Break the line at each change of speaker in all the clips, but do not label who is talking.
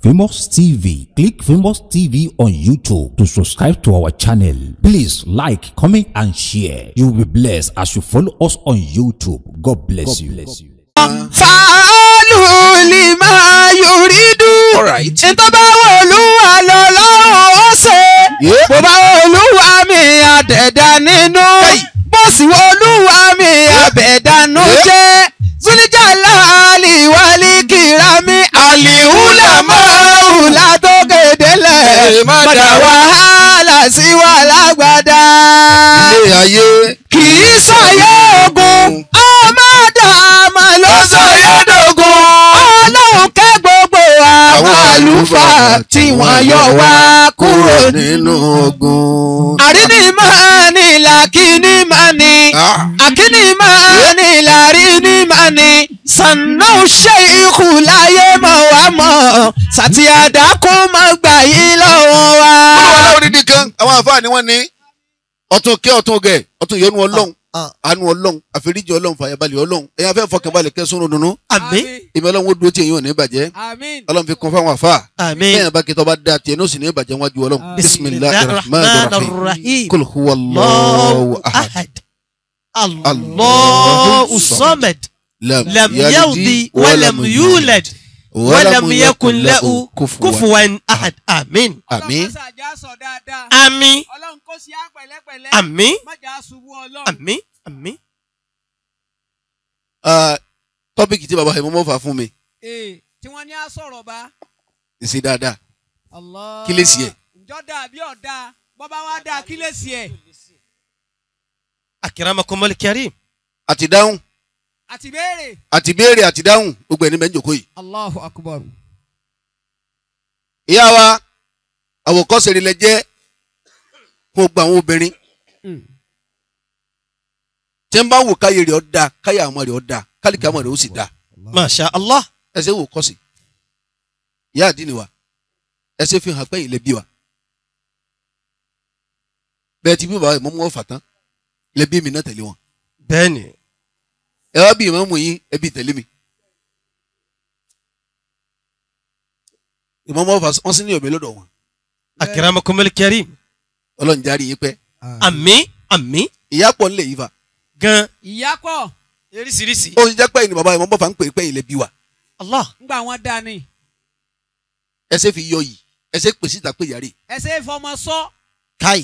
Famous TV. Click Famous TV on YouTube to subscribe to our channel. Please like, comment, and share. You will be blessed as you follow us on YouTube. God bless you.
fàálù lima yuridu.
Alright.
ìtọ́ bá wọ olúwa lọ lọ́rùn ó ṣe.
Yeah.
bó bá wọ olúwa mi àdẹ̀dá nínú.
Hey.
bó sì wọ olúwa mi àbẹ̀dánú
Yeah.
jẹ́. zulijala aliwali kirami alihula mọ́ọ̀lá tó kédelẹ̀.
Hey, má
padà
dá wa.
wàhálà sí wàhálà gbàdá
ilé ayé
kì í sọyẹ ogun ọmọ dàmà ló sọyẹ dogun ọlọ́run kẹ́ gbogbo àwọn àlùfáà tí wọ́n yọ wá kúrò ní.
nínú ogun.
àríní máa ní làkíní máa ní
Ah.
àkíní máa ní làríní máa ní sànà ṣe ikú láyé mọ̀ wá mọ̀ sàtìyàdá kó má gbà yí lọ́wọ́ wa.
olúwa láwọn dídí kan àwọn àfáà ni wọ́n ní ọ̀tún kẹ́ ọ̀tún gẹ̀ ọ̀tún yọnu ọlọ́run àánú ọlọ́run àforíjì ọlọ́run fàyàbalẹ̀ ọlọ́run ẹ̀yin afẹ́ fọkànbalẹ̀ kẹsùn dùnú
àmín
ìmọ̀ ọlọ́run ó dúró tí èyí ò ní bàjẹ́
Àmín.
ọlọ́run fi kún fáwọn àfáà
àmín.
bẹ́ẹ̀ bá kẹtọ́ bá dá tiẹ̀ ní ó sì ní bàjẹ́ wájú ọlọ́run
Ah.
bisimilahi rahman rahim kul huwa allahu ahad
ahad
Allahu
Allahu samad
lam
lam yaldi wa lam yulad wa lam yakun lahu kufuwan ahad amin
àmín
ọlọ́run kó sàjà sọ dáadáa.
àmín
ọlọ́run kó sí á pẹ̀lẹ́pẹ̀lẹ́.
àmín
má jà á ṣubú ọlọ́run.
àmín àmín.
Ah, tọ́pìkì tí baba ìmọ̀mọ́ fà fún mi
ee tí wọ́n ní á sọ̀rọ̀ bá.
ìsìn dáadáa
Allah.
Kí lè sí ẹ̀?
ǹjọ́ dáa bí ọ̀dà bọ́bá wá dáa kí lè sí ẹ̀.
akramakumul karim
àti dáhùn
àti béèrè.
àti béèrè àti dáhùn gbogbo ẹni bẹ́ẹ̀ ń jòkó yìí.
Allahu akbar.
ìyá wa àwòkọ́ṣe rẹ̀ lẹ jẹ́ fún gbogbo àwọn obìnrin tí ń bá wò káyé rẹ̀ ọ́ da káyé àwọn rẹ̀ ọ́ da kálíkà àwọn rẹ̀ ó sì da
masha allah
ẹsẹ̀ wò kọ́sì ìyá àdínì wa ẹsẹ̀ fi hàn pé ilẹ̀ bí wa bẹ́ẹ̀ ti bí bàbá ìmọ̀ mọ́ fà tán ilẹ̀ bí mi náà tẹ̀lé wọn
bẹ́ẹ̀ni
ẹ wá bí ìmọ̀ mú yín ẹ bí tẹ̀lé mi ìmọ̀ mọ́ fà wọ́n sì ní ọ̀mí lọ́dọ̀ wọn
akramakumul karim
ọlọ́run járe yín pẹ́
àmín àmín
ìyá pọ̀ nílẹ̀ yìí fa
gan
ìyá pọ̀
eríṣiríṣi
ó ń jẹ́ pé ìní bàbá ìmọ̀ mọ́ fà ń pè é pé ilẹ̀ bí wa
allah
ńgbà wọn dáa ni.
ẹsẹ̀ fi yọ yìí ẹsẹ̀ pèsè ìta pé yàrá
ẹsẹ̀ ìfọmọ sọ.
kai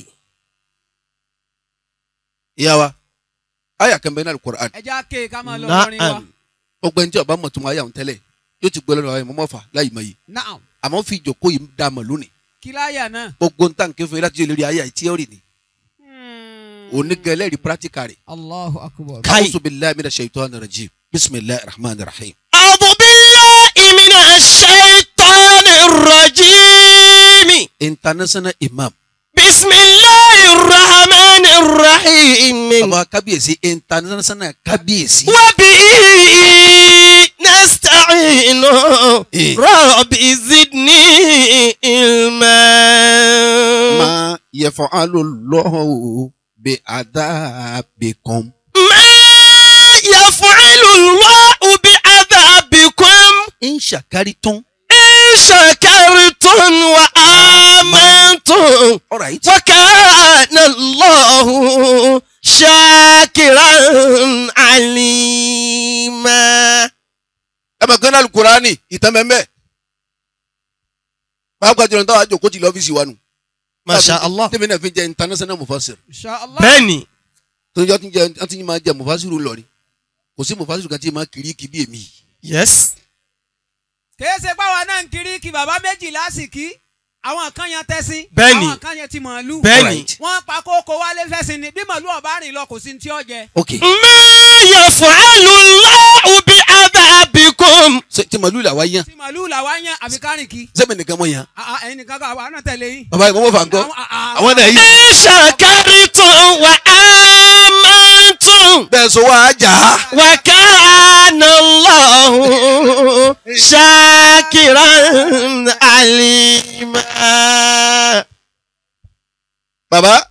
ìyá wa àyà kan bẹ́ẹ̀ náà Al-Qur'an
ẹja ké ká máa lọ lọrin wa.
na'am
ọgbẹ́ni tí ọba mọ̀ tó máa yà ń tẹ́lẹ̀ yóò ti gbọ́ lọ́dọ̀ àwọn ìmọ̀ mọ́fà láì mọ̀ yìí
naam
àmọ́ fi ìjòkó yìí dá mọ̀ lónìí
kí láyà náà.
gbogbo ń tàǹkì fún yín láti lórí ayé àìtí ẹ̀rì ni onígẹlẹ́rì pírátíkà rẹ̀
Allahu akbar.
Kai.
a'udhu billahi minash shaitani rajim bismillahir rahmanir rahim.
a'udhu billahi minash shaitanir rajim
international imam
bismillahir rahmanir rahim
bàbá kábíyèsí international kábíyèsí.
wa bihi nasta'inu
Eh.
rabbi zidni ilma
ma yaf'alu Allahu bi adhabikum.
ma yaf'alu Allahu bi'adhabikum
in shakaritum.
in shakartum wa amantum
alright.
وكان الله شاكرا عليما
ẹ bẹ̀ gánà alukurani ìtàn mẹ́mẹ́. pàápàá jùlọ táwọn àjòkó ti lọ́fíìsì wa nù.
ما شاء الله
tèmi náà fi jẹ international mufasir.
inshallah.
بني
tó ń jọ ti jẹ ọ́n ti máa jẹ mufasiru lọ́rin. kò sí mufasiru kan tí máa kiri kí bí èmi.
يس
kìí ṣe páwa náà ń kiri kí bàbá méjì lásìkí àwọn kan yan tẹ́sí.
Bẹ́ẹ̀ni.
àwọn kan yan ti màálù.
بني
wọ́n pa kókó wálé fẹ́sìn ni bí màálù ọ̀bá rìn lọ kò sí ní tí ó jẹ.
ok
ما يفعل الله بعذابكم
ṣe tí màlúù là wá yán
tí màálù làwa yan àfi kárìn kí.
sẹ́mi nìkan mọ̀ yán.
Ah, ah, ẹ̀yin nìkan kan àwa náà tẹ̀lé yín.
bàbá yìí mo mọ̀ fà ń gbọ́.
Àwọn- ah,
àwọn náà yìí.
إن شكرتم وآمنتم
bẹ́ẹ̀ sọ wá jà á.
وكان الله شاكرا عليما
bàbá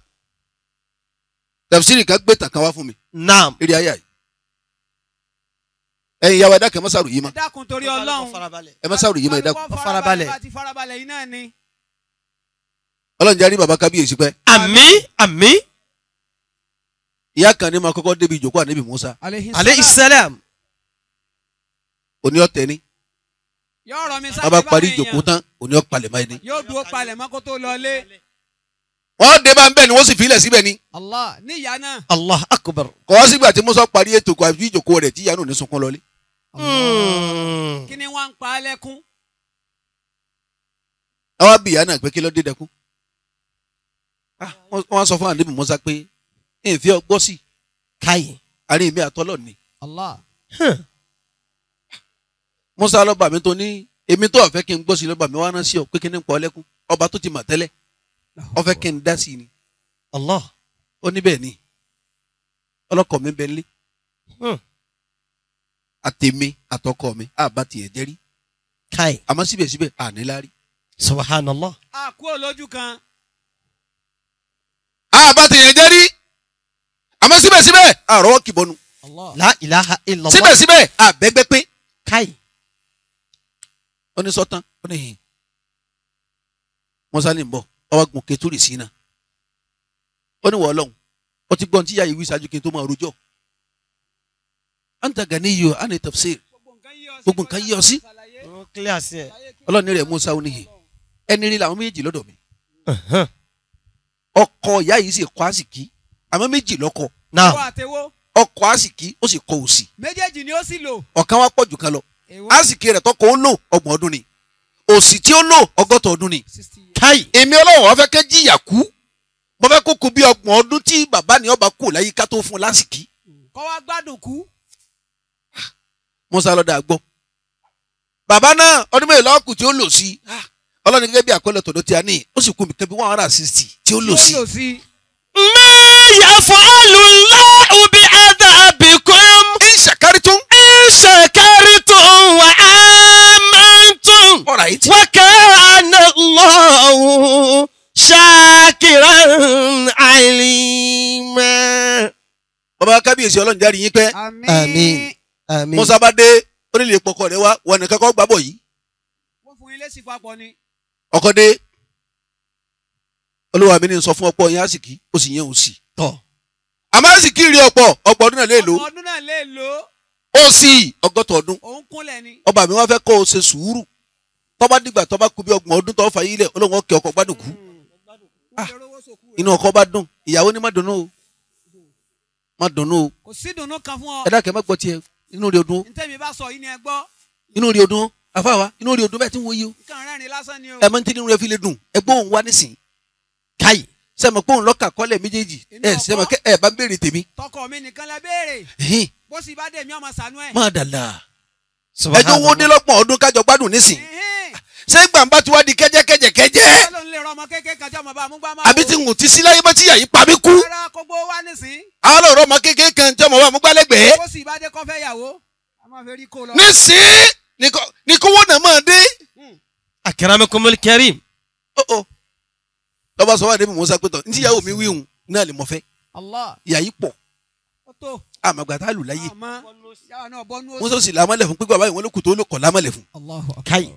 tafsiri kan gbé tàkàn wá fún mi
نعم
eré ayé yìí ẹ̀yin ìyàwó ẹ̀dá kẹ́ mọ́sàrù yìí mọ́
ẹ dákun torí ọlọ́run
farabalẹ̀.
ẹ mọ́sàrù yìí mọ́ ẹ dákun.
Kálukú
farabalẹ̀.
bá ti farabalẹ̀ yìí náà ni.
ọlọ́run jẹ́ rí baba kábíyèsí pẹ́
àmín àmín
ìyá kan ní ma kọ́kọ́ débi ìjókòó ànábì Musa
aleyhi salam
òní ọ̀tẹ̀ ni
yóò rọ mi sáré
bàbá parí
báwọn
ìjókòó
èèyàn.
tán òní ọ̀palẹ̀ máa ní.
yóò dúró palẹ̀ mọ́ kó tó lọlé.
wọ́n dé bá ń bẹ̀ ni wọ́n sì filẹ̀ síbẹ̀ ni
Allah ní ìyá náà.
allah akbar.
kọ́ wá sígbà tí Musa parí ètò kọ́ àbí ìjókòó rẹ̀ tí ìyá náà ò ní sunkún lọlé.
Hmm.
kí ni wọ́n ń pa á lẹ́kún.
àwa bí ìyá náà pé kí ló dé dẹkún. Ah, wọ́n wọ́n sọ fún ànábì Musa pé ìfẹ́ ọgbọ́ sí
káyì.
àárín mi àtọ́lọ̀ ni.
Allah
Musa lọ́ba mi tó ní èmi tó ọ̀fẹ́ kí n gbọ́ sí lọ́ba mi wá rán sí ọ pé kí ni ń pa ọ lẹ́kún ọba tó ti mà tẹ́lẹ̀ ọfẹ́ kí n dá sí i ni
allah.
ó ní bẹ́ẹ̀ ni ọlọ́kọ̀ mi bẹ́ẹ̀ lé
Hmm.
àtèmi àtọkọ mi àbá tiẹ̀ jẹ́rí
káyì.
àmọ́ síbẹ̀síbẹ̀ àníláárí.
subhanallah.
a kú olójú kan.
àbá tiẹ̀ jẹ́rí àmọ́ síbẹ̀síbẹ̀ àrọ́wọ́ kìbọnú
Allah
la ilaha illallah.
síbẹ̀síbẹ̀ àbẹ́gbẹ́ pé
káyì.
ó ní sọ́tán ó ní hìn Musa ní bọ̀ ọwọ́ gun kẹtùrì sí iná ó ní wọ́ọ́ lọ́hùn ó ti gbọ́n tí yáa ìwé ìṣáájú kí n tó máa rojọ́ anta ganiyyo ani tafsir Gbogbo nǹkan yí ọ sí.
ó clear sí ẹ.
ọlọ́ni rẹ̀ Musa ó ní hìn ẹni rí làwọn méjì lọ́dọ̀ mi ọkọ ìyá yìí sì kọ àsìkí àmọ́ méjì lọ́kọ
now
Owó àtẹwó
ọkọ àsìkí ó sì kọ òsì
méjèèjì ni ó sì lò.
ọ̀kan wá pọ̀ jù kan lọ
Èwo
àsìkí rẹ̀ tọkọ ó lò ọgbọ̀n ọdún ni òsì tí ó lò ọgọ́ta ọdún ni
sixty years.
káyì.
èmi ọlọ́run wọ́n fẹ́ kẹ́ jìyà kú mo fẹ́ kó kú bí ọgbọ̀n ọdún tí bàbá ni ọba kú láyé ká tó fún un lásìkí
kọ́ wá gbádùn kú.
Musa lọ́dà gbọ́ bàbá náà ọdún mẹ́rin lọ́kù tí ó lò sí ọlọ́run gẹ́gẹ́ bí àkọlẹ̀ tọ̀dọ̀ tí a ní ó sì kú mi kẹ́bí one hundred and sixty tí ó lò sí
Tí ó lò sí.
ma yaf'alu Allahu bi'adhabikum
in shakartum
in shakartum wa amantum.
all right
wa kana Allahu shakiran alima.
bàbá kábíyèsí ọlọ́run jáde yín pẹ́
Àmín. àmín.
Musa bá dé ó nílé pọkọ rẹ wá wọn nìkan kọ́ gbàbọ̀ yìí
wọ́n fún ilé sí papọ̀ ni.
ọkọ dé olúwa mi ní sọ fún ọ̀pọ̀ yẹn àsìkí ó sì yẹn òsì
tọ̀.
àmọ́ àsìkí rí ọ̀pọ̀ ọgbọ̀n ọdún náà lè lò
ọmọ ọdún náà lè lò ó.
ó sì ọgọ́ta ọdún
òun kúnlẹ̀ ni.
ọba mi wá fẹ́ kó o ṣe sùúrù tọ́ba dìgbà tọ́ba kú bí ọgbọ̀n ọdún tó fà yí lẹ̀ olóhùn ọkẹ́ ọkọ̀ gbádùn kú
Ó ṣe rówó sòkú rẹ̀.
inú ọkọ bá dùn ìyàwó ní má dunnú o má dunnú o
kò sí dùnnú kan fún ọ.
ẹ dákẹ́ má gbọ́ tiẹ̀ inú rí odun
ntẹ́mi bá sọ yìí ni ẹ gbọ́.
inú rí odun afáwa inú rí odun bẹ́ẹ̀ tí ń wo yìí o
nǹkan rẹ́rìn lásán ni o.
ẹ mọ ní tí inú rẹ fi lè dùn ẹ gbóhùn wá nísìn káyì sẹ́mi pé òun lọ́kà kọ́lẹ̀ méjèèjì
Inú
ẹ
ọkọ.
sẹ́mi kẹ́ ẹ bá ń béèrè tèmi
tọkọ mi nìkan lẹ béèrè.
ẹ̀hìn,
bó sì bá dé mi ọmọ sànú ẹ.
má dàlà ẹjọ́
Subhanallah.
wo dé lọ́gbọ̀n ọdún kájọ gbádùn nísìn
Ẹ̀hẹ́n.
ṣé gbàǹbá ti wá di kẹ́jẹ́kẹ́jẹ́kẹ́jẹ́
Ọlọ́run lè rọ ọmọ kékeré kan tí ọmọ bá mú gbá máa
àbí tí ń ti sí láyé bá ti yà yí pa mí kú
rárá kógbó wá nísìn.
àwọn ọ̀rọ̀ ọmọ kékeré kan tí ọmọ wa mú gbálẹ́gbẹ̀ẹ́
bó sì bá dé kọ́ fẹ́ yàwó. a máa fẹ́ rí kó lọ.
nísìn ní kówó náà máa dé
akramakumul karim.
ọ̀ọ́ lọ́ba sọ wá débi Musa pé tán ní tíyàwó mi wíhùn náà lè mọ̀ fẹ́
Allah
ìyá yìí pọ̀
ó tó.
àmàgbà tá a lù láyé
àmọ́ yàrá náà bọ́ nú
Musa sì lámọ́lẹ̀ fún pípẹ́ báyìí wọn ló kù tó ló kọ̀ lámọ́lẹ̀ fún
Allahu akbar.
káyì.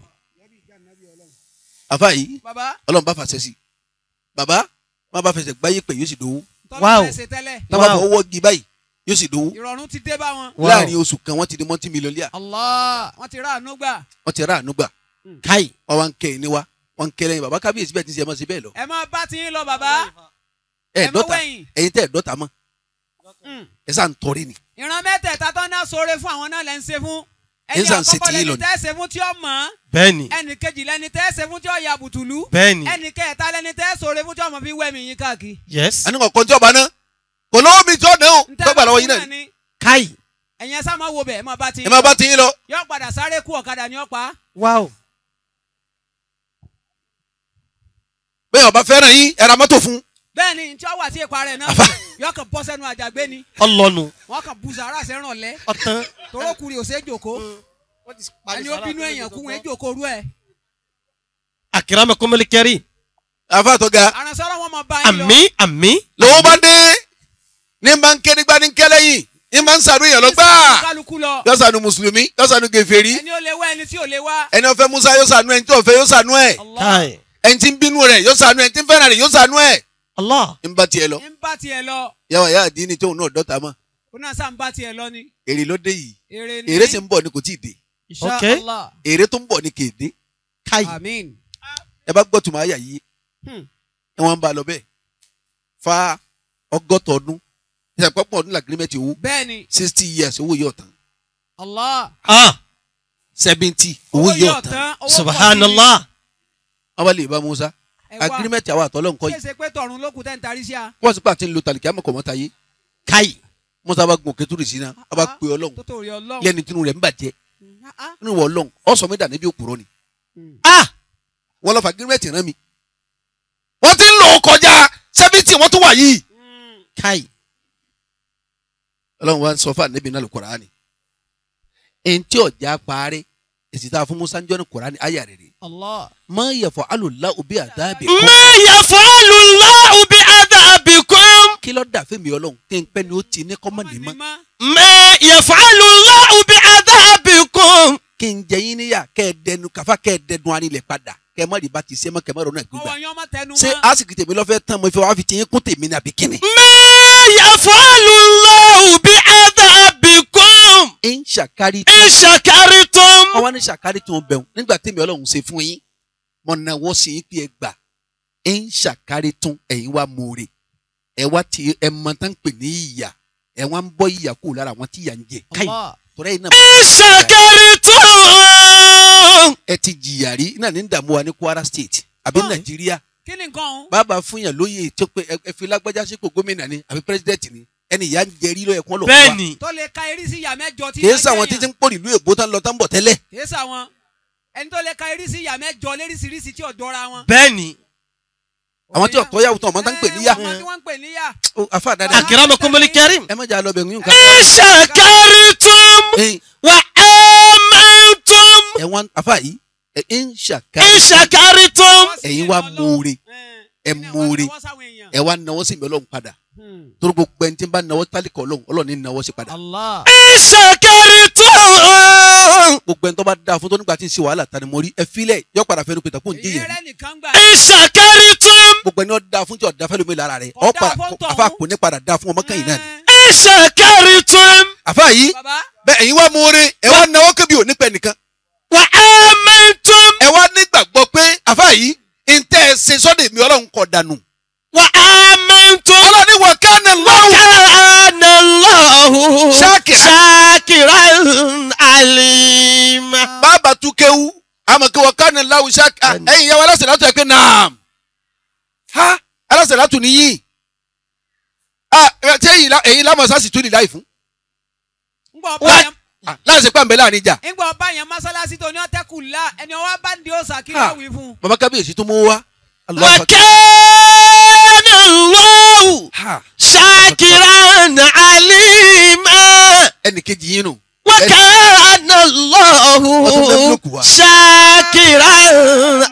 àfa yìí
baba
ọlọ́run bá fàṣẹ sí i bàbá má bá fẹsẹ̀ gbáyé pẹ̀ yóò sì dowó
tọ́lá
Wow.
fẹ́ ṣe tẹ́lẹ̀.
tábà
Wow.
fọwọ́ gi báyìí yóò sì dowó
ìrọ̀rùn ti dé bá wọn.
Wow.
láàrin oṣù kan wọ́n ti di mọ́tí mílíọ̀nìyà
Allah wọ́n ti rà àánú gbà.
wọ́n ti rà àánú gbà
káyì.
wọ́n wá ń kẹ́ ẹ̀ níwá wọ́n ń kẹ́ lẹ́yìn bàbá kábíyèsí bẹ́ẹ̀ ti ń ṣe ẹ máa ṣe bẹ́ẹ̀ lọ
ẹ máa bá ti yín lọ bàbá.
ẹ
ẹ má
dọ́ta
wẹ̀yìn.
ẹ̀yin tẹ́ ẹ̀ dọ́ta mọ́
Mm.
ẹ sá ń tọrí ni
ìran mẹ́tẹ̀ẹ̀ta tó ná sóore fún àwọn náà lẹ́ ń ṣe fún.
Ẹ
ẹni
ń sàn ṣe
àkọ́kọ́
tiyín lọ
lẹni
ni.
tẹ́ ṣe fún tí ó mọ̀
bẹ́ẹ̀ni
ẹnì kejì lẹni tẹ́ ṣe fún tí ó ya bùtùlù.
bẹ́ẹ̀ni
ẹnì kẹta lẹni tẹ́ sóore fún tí ó mọ̀ fi wẹ̀mí yín káàkiri.
yes
àní kọ̀ọ̀kan tí ọba náà kò lọ́wọ́ mi tí ó dẹ́ o tọ́gbà lọ́wọ́ yín náà ni
ni.
káyì.
ẹ̀yin ẹ̀sán máa wo bẹ̀ ẹ̀ máa bá ti
ẹ máa bá ti yín lọ
yọ padà sáré kú ọ̀kadà ní ọ̀pá.
wow.
bẹ́ẹ̀ ọba fẹ́ràn yín ẹ ra mọ́tò fún
bẹ́ẹ̀ ni tí ó wà sí ipa rẹ̀ náà
Àfà.
yọ kàn bọ́ sẹ́nu àjàgbé ni
ọlọ́nu.
wọ́n kàn bu sàárà sẹ́ràn lẹ́
ọ̀tán.
torókùnrin ò sé jòkó ẹni ó bínú èèyàn kú wọn jòkó rú ẹ̀.
akramakumul karim.
àfa tó ga
àrànsọ́rọ̀ wọn máa bá yín lọ.
àmín àmín.
lọ́wọ́ bá dé ní bá ń ké nígbà ní kẹ́ lẹ́yìn ń máa ń sànú èèyàn lọ
Ní
gbáà
sàánú kálukú lọ.
yóò sànú mùsùlùmí yóò sànú gèfèrí
ẹni ó lè wá ẹni tí ò lè wá.
ẹni ó fẹ́ musa yóò sànú ẹni tí ó fẹ́ yóò sànú ẹ̀
Allah
Kai.
ẹni tí ń bínú rẹ̀ yóò sànú ẹni tí ń fẹ́ràn rẹ̀ yóò sànú ẹ̀
Allah.
ń bá tiẹ̀ lọ
ń bá tiẹ̀ lọ
yàwá yà àdínní tóun náà dọ́ta mọ́
ó náà sá ń bá tiẹ̀ lọ ni.
èrè ló dé yìí
èrè ni.
èrè sì ń bọ̀ ni kò tí ì dé
Insha
Okay.
Allah.
èrè tó ń bọ̀ ni kì í dé
Kai.
Amin.
ẹ bá gbọ́ tùmọ̀ àyà yìí
Hmm.
ẹ wọ́n ń bá a lọ bẹ́ẹ̀ fa ọgọ́ta ọdún ìṣàpapọ̀ ọdún làgírímẹ̀tì owó
bẹ́ẹ̀ni
sixty years owó yóò tán
Allah.
Ah.
seventy owó yóò tán
owó pọ̀ sí ni.
Subhanallah.
wọ́n bá lè bá musa
Ẹ wá.
agírímẹ̀tì àwọn àtọ́lọ́ nǹkan
ṣé
yìí
ṣe pé tọ̀run ló kù tẹ́ ń tarí sí a.
wọ́n sì pé àti ń lo tàlìkì àmọ́ kọ̀mọ́ta yé
Kai.
musa bá gun òkè tó rì sí náà wọ́n bá pe ọlọ́run
tó tó rí ọlọ́run.
lẹ́ni tinú rẹ̀ ń bàjẹ́
Ah, ah.
nínú wọ ọlọ́run ọ̀sán mi dà níbi òpùrọ̀ ni
Ah.
wọ́n lọ fà agírímẹ̀tì rán mi wọ́n ti ń lò ó kọjá seventy wọ́n tún wà yìí
Kai.
ọlọ́run wa ń sọ fún ànábì náà lùkùránì ẹni tí ọjà parí èsì tá a fún musa ń jọ́ ní kùránì ayà rẹ̀ rẹ̀
Allah.
máa yẹ fọ alùlá òbí àdábì
Ma yaf'alu Allahu bi'adhabikum.
kí ló dà fún mi ọlọ́run kí n pẹ́ ni ó ti ní kọ́mọ̀ ní mọ́
Ma yaf'alu Allahu bi'adhabikum.
kí n jẹ yín níyà kẹ́ ẹ dẹnu kàfá kẹ́ ẹ dẹnu arinlẹ̀ padà kẹ́ ẹ má rí bá ti ṣe mọ́ kẹ́ ẹ má ronú ẹ̀ gbígbà
ọwọ́ yẹn ọmọ tẹnu
ṣé
mọ́.
àsìkò tèmi lọ́fẹ́ tán mo fi wá fi ti yín kún tèmi ní àbí kíni.
Ma yaf'alu Allahu bi'adhabikum.
ń ṣàkárí
In shakartum.
wọ́n wá ní ṣàkárí tó ń bẹ̀rù nígbà tèmi ọlọ́run ṣe fún yín mo náwó sí yín pé ẹ gbà ń ṣàkárí tún ẹ̀yin wá mòrè ẹ wá ti ẹ mọ tán pè ní ìyà ẹ wá ń bọ́ ìyà kúrò lára àwọn tí ìyà ń jẹ káyì
Allah.
tọ́lá yìí náà
In shakartum.
ẹ ti jìyà rí náà ní dààmú wa ní Kwara State àbí
Ah.
Nàìjíríà
kí ni nǹkan ọ̀hún.
bàbá fún yàn lóye tó pé ẹ ẹ fi lágbájá sípò gómìnà ni àbí pírẹsidẹ́ǹtì ni ẹni ìyá ń jẹ rí lọ́yẹ̀ kán lọ fún wa
Bẹ́ẹ̀ni.
tó lè ka eré sí ìyá mẹ́jọ tí.
kì í
máa
sàwọn
jẹyàn.
títí ń pò nílùú èbó tán lọ tán bọ̀ tẹ́lẹ̀
kì í sàwọn ẹni tó lè ka eré sí ìyá mẹ́jọ léríṣiríṣi tí ò jọra wọn.
Bẹ́ẹ̀ni.
àwọn tí ọ̀tọ́ yàwó tán ọmọ tán ń pè níyà
ẹ ọmọ tí wọ́n ń pè níyà.
Ó, àfa dáadáa
Akramakumul karim.
ẹ má jà lọ bẹ̀ ń yún ká.
In shakartum.
Ẹ̀yin,
Wa amantum.
ẹ wọn àfa yìí ẹ ń ṣàkà
In shakartum.
ẹ̀yin wá mọ̀ọ́re ẹ mọ̀ọ́re ẹ wá náwó sí mi ọlọ́run padà torí gbogbo ẹni tí ń bá náwó tálíkà ọlọ́run ọlọ́run ní náwó sí padà
Allah.
In shakartum.
gbogbo ẹni tó bá dáa fún tó nígbà tí ń ṣe wàhálà tani mo rí ẹ filẹ̀ yọ padà fẹ́ẹ́ pété fún
èyí
jíyẹn
rẹ nìkan gbà.
In shakartum.
gbogbo ẹni ó dáa fún tí ọ̀dà fẹ́ lómi lára rẹ̀
Kò
ọ
dáa
padà
fún tọ̀hún.
àfa kò ní padà dáa fún ọmọ kẹ́yìn náà ni
In shakartum.
àfa yìí
baba
bẹ́ẹ̀ ẹ̀yin wá mọ̀ọ́re ẹ wá náwó kébi òní pẹ́ nìkan
Wa amantum.
ẹ wá nígbàgbọ́ pé àfa yìí ntẹ́ ẹ ṣe sọ́dẹ̀ mi ọlọ́run kọ̀ dànù
Wa amantum.
ọlọ́run ní wọ́n kánà lọ́wọ́
Kana Allahu
Shakira.
shakiran alima.
bàbá tún kéwú àmọ́ kí wọ́n kánà láwù ṣáà ẹ̀yin yẹn wọ́n aláṣẹ látọ̀ ẹ̀ pé naam ha aláṣẹ látọ̀ nìyí ah ṣé èyí lá- èyí lámọ̀sá sì tún ní láì fún
ngbọ
What?
ọba yẹn
Ah, láìsí pàmbẹ́ láàrin ìjà
ngbọ ọba yẹn masalasi tó ní ọtẹkù la ẹni ọwọ bá ń di ọsà kí
Ah.
ló wí fún.
bàbá kábíyèsí tó mú wá Allahu
Wa
Akbar.
kana Allahu
Ha,
shakiran alima.
ẹnì kejì yín nù
Wa
Ẹni-
kana Allahu
Wọ́n tún fẹ́ búlọ̀kù wa.
shakiran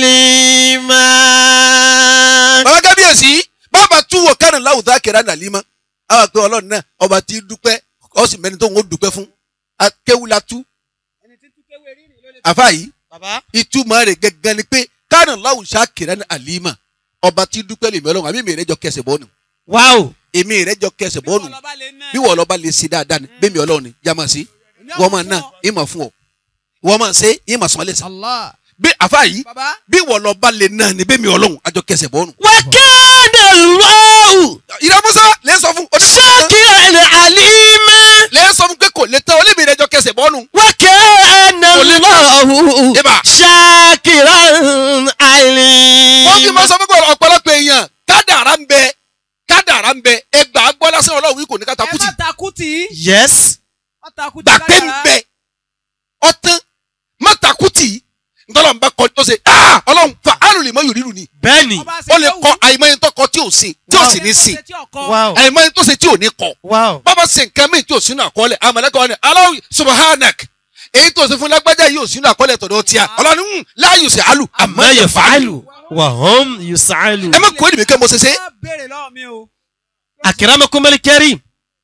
alima.
bàbá kábíyèsí bàbá tún wọ kánà láwùjọ akẹ́rẹ́ ànàlímọ́ àwọn àgbẹ̀ ọlọ́run náà ọba tí dúpẹ́ ọ sì mẹ́ni tó ń dúpẹ́ fún akéwù la tú
ẹni tí tún kéwé rírì ló lè.
àfa yìí
Baba.
ìtumọ̀ rẹ̀ gẹ́gẹ́ ni pé kánà láwùjọ akẹ́rẹ́ ànàlímọ́ ọba tí dúpẹ́ lèmi ọlọ́run àbí mi rẹ̀ jọ kẹsẹ̀ bọ́ọ̀nù
Wow.
èmi rẹ̀ jọ kẹsẹ̀
bí
bọ́ọ̀nù
wọ́n lọ bá lè ná
bí wọ́n lọ bá lè ṣe dáadáa ni bẹ́ẹ̀ mi ọlọ́run ni yá máa ṣe wọ́n máa ná ìmọ̀ fún ọ wọ́n máa ṣe ìmọ̀ sọ́mọ́ lẹ́sàn
Allah
bí àfa yìí
baba
bí wọ́n lọ bá lè ná ni bẹ́ẹ̀ mi ọlọ́run àjọ kẹsẹ̀ bọ́ọ̀nù.
Wa kana Allahu
ìrẹ́ musa lè sọ fún oníṣẹ́
shakiran alima.
lè sọ fún pé kò lè tán olèmi rẹ̀ jọ kẹsẹ̀ bọ́ọ̀nù.
وكان الله
Eba.
شاكرا
wọ́n fi máa
عليما
sọ fún pé ọ̀pọ̀lọpọ̀ èèyàn kádàrá ń bẹ kádàrá ń bẹ ẹgbàá gbọ́ lásán ọlọ́run wí kò ní
ẹ
kátàkùtì
má takuti
yes
má takuti
gbà pé ń bẹ ọtán má takùtì ntọ́lọ́run bá kọ tó ṣe "Ah, ọlọ́run fa àrùn lè mọ yòrìrù ni
بني
ó lè kọ àìmọye tó kọ tí ò ṣe tí ò sì ní ṣe
واو
àìmọye tó ṣe tí ò ní kọ
واو
bàbá ṣe nǹkan míì tí ò sínú àkọọ́lẹ̀ àmàlẹ́kọ̀ wọn ni aláwọ̀ subhanak èyí tó ṣe fún lágbájá yìí ò sínú àkọọ́lẹ̀ tọ̀dọ̀ tíya ọlọ́run ń láàyò sí àlù àmọ́
ما
yẹ fàálù
يفعل وهم يسعلون
ẹ má kó èdè mi kẹ́ mo ṣe ṣe
ẹ béèrè lọ́wọ́ mi o
أكرمكم الكريم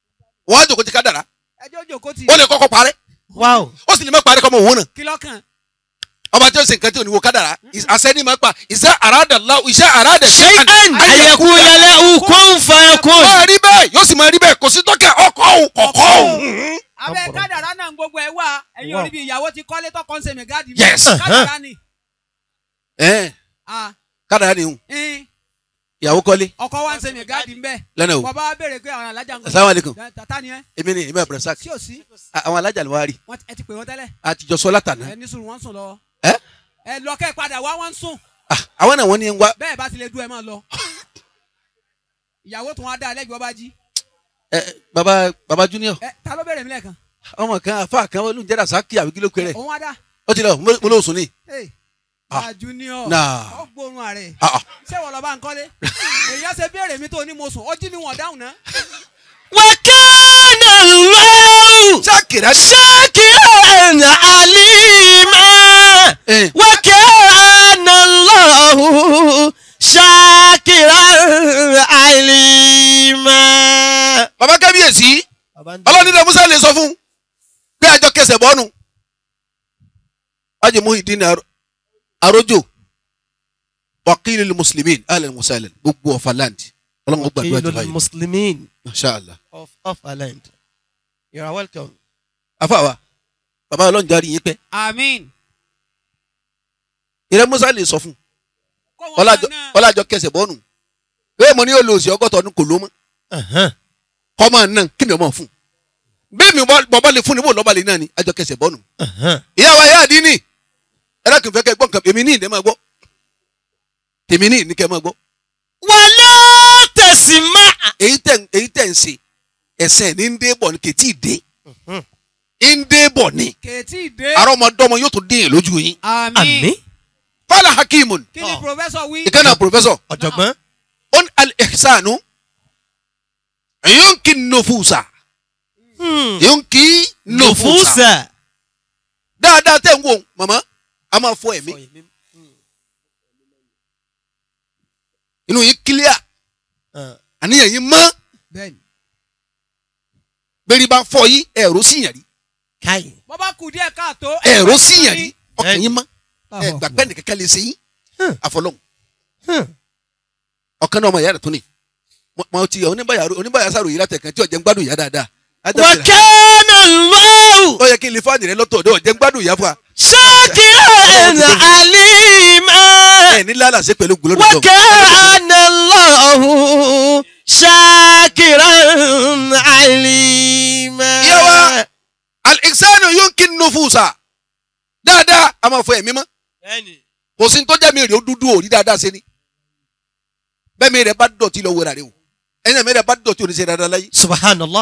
wọ́n á jòkó ti kádàrá
ẹjọ́ jòkó ti
ó lè kọ́kọ́ parẹ́
wow
ó sì lè má parẹ́ kọ́mọ òun náà
kí lọ́kàn
ọba tí ó ṣe nǹkan tí ò ní wo kádàrá àṣẹ́ni máa pa iṣẹ́ àràdà láwù iṣẹ́ àràdà
shay'an ayakuna lahu kun fayakun
máa rí bẹ́ẹ̀ yóò sì máa rí bẹ́ẹ̀ kò sí tọ́kẹ́ ọkọ̀ òun kọ̀kọ́ òun.
abẹ́
Ọ̀pọ̀lọpọ̀.
kádàrá náà gbogbo ẹ̀ wà ẹ̀yin
Wow.
orí bí ìyàwó ti kọ́lé tọkọ ń ṣe mẹ́gáàdì
Yes.
kádàrá ni
Ẹ̀ẹ́n,
Ah,
kádàrá ni òun
ẹn,
ìyàwó kọ́lé
ọkọ wa ń ṣe mẹ́gáàdì ń bẹ̀
lọ́nà o
bàbá wa béèrè pé àwọn alájà ń
Assalamu alaikum.
tata ni ẹ
èmi ni èmi àbúrò sáà
sí ò sí
àwọn alájà ló wá rí
Wọ́n- ẹ ti pè wọ́n tẹ́lẹ̀
àtijọ́ sọ látàná
ẹ ní sùn wọ́n ń sùn lọ
ẹ́
ẹ lọ kẹ́ ẹ padà wá wọ́n ń sùn
Ah, àwọn náà wọ́n ní ń wá
bẹ́ẹ̀ bá ti lè dún ẹ máa lọ ìyàwó tún wá dá ẹlẹ́gbẹ̀ẹ́ ọba jí
ẹ baba baba junior
ẹ ta ló béèrè mi lẹ́ẹ̀kan
ọmọ kan afa kan olùjẹ́dà sákì àbí kí ló kéré
òun wá dá
ó ti lọ mo mo lóò sùn ní.
Hey,
Ah.
bá junior
Nah.
ó gbóòórùn ààrẹ
Ah, ah.
ṣé wọ́n lọ bá ń kọ́lé èèyàn ṣe béèrè mi tó ní mo sùn ó jí mi wọ̀n dáhùn náà
wa kana Allahu
sákìrá
shakiran alima
ẹ
wa kana Allahu shakiran alima.
baba kábíyèsí ọlọ́nìdá musa lè sọ fún pé àjọ kẹsẹ̀ bọ́ọ̀nù ajé muhidin Aro- arojo wakili muslimin alẹ́ musalẹ̀ gbogbo ọ̀fà land ọlọ́run ó gbàdúrà jù báyìí
Muslimin
mashallah
of of our land. You are welcome.
afa wa baba ọlọ́run járe yín pẹ́
àmín
ìrẹ́ musa lè sọ fún
kó wọn
ọlájọ
náà
ọlájọ kẹsẹ̀ bọ́ọ̀nù bẹ́ẹ̀ mo ní yóò lo òsì ọgọ́ta ọdún kò ló mọ́
Uh-huh.
kọ́mọ náà kí ni ọmọ fún bẹ́ẹ̀ mi bọ́ba lè fún ni bó lọ́ba lè náà ni àjọ kẹsẹ̀ bọ́ọ̀nù
Uh-huh.
ìyá wa ìyá àdínì ẹ dákun fẹ́ kẹ́ gbọ́ nǹkan èmi ní ìdẹ́ máa gbọ́ tèmi ní ìní kẹ́ máa gbọ́
Wala tasma.
èyí tẹ̀ ń- èyí tẹ̀ ń ṣe ẹ̀sẹ̀ ní ń dé bọ̀ ní kètì dé ń dé bọ̀ ní
kèétí dé
àrọ́mọdọ́mọ yóò tún dín in lójú yín
àmín
Àmín.
fàlà hakimun
kí ni
Oh.
professor wí
ìkànnà pòfẹ́sọ̀
Ọ̀jọ̀gbọ́n.
on al-ihsanu yunki nufusa
Hmm.
yunki nufusa
Nufusa.
dáadáa tẹ̀ ń wò màmá a máa fọ ẹ̀mí inú yín kílíà
Uh,
àníyàn yín mọ́
bẹ́ẹ̀ni
bẹ́ẹ̀ni bá fọ yín ẹ̀rọ síyàn rí
Kai.
bọ́ bá kù díẹ̀ káàtó
ẹ̀rọ síyàn rí ọkàn yín mọ́
Ah.
ẹ̀ gbàgbẹ́ nìkan kan lè ṣe yín
Hmm.
àfọlọ́hún
Hmm.
ọ̀kan náà ọmọ ìyá rẹ̀ tó ní Mo- mo ti oníbàyà oníbàyà sàrò yìí látẹ̀kàn tí ọ̀jẹ̀ ń gbádùn ìyá dáadáa Ajá
Wa
bẹ̀rẹ̀.
kana Allahu
ó yẹ kí n lè fáànì rẹ lọ́tọ̀ ọ̀dọ̀ ọ̀jẹ̀ ń gbádùn ìyá fún wa
shakiran alima.
ẹ̀ ní lálàsẹ́ pẹ̀lú gbólódò
Wa kana Allahu shakiran alima.
Ìyá wa. al-ihsanu yunki nufusa dáadáa a máa fọ ẹ̀mí mọ́
Bẹ́ẹ̀ni.
kò sí ní tó jẹ́ mi rè ó dúdú òrí dáadáa ṣe ni bẹ́ẹ̀ mi rẹ̀ bá dọ̀tí lọ wẹ̀rẹ̀ rẹ o ẹ̀yìn mi rẹ̀ bá dọ̀tí òní ṣe dáadáa láyé.
Subhanallah.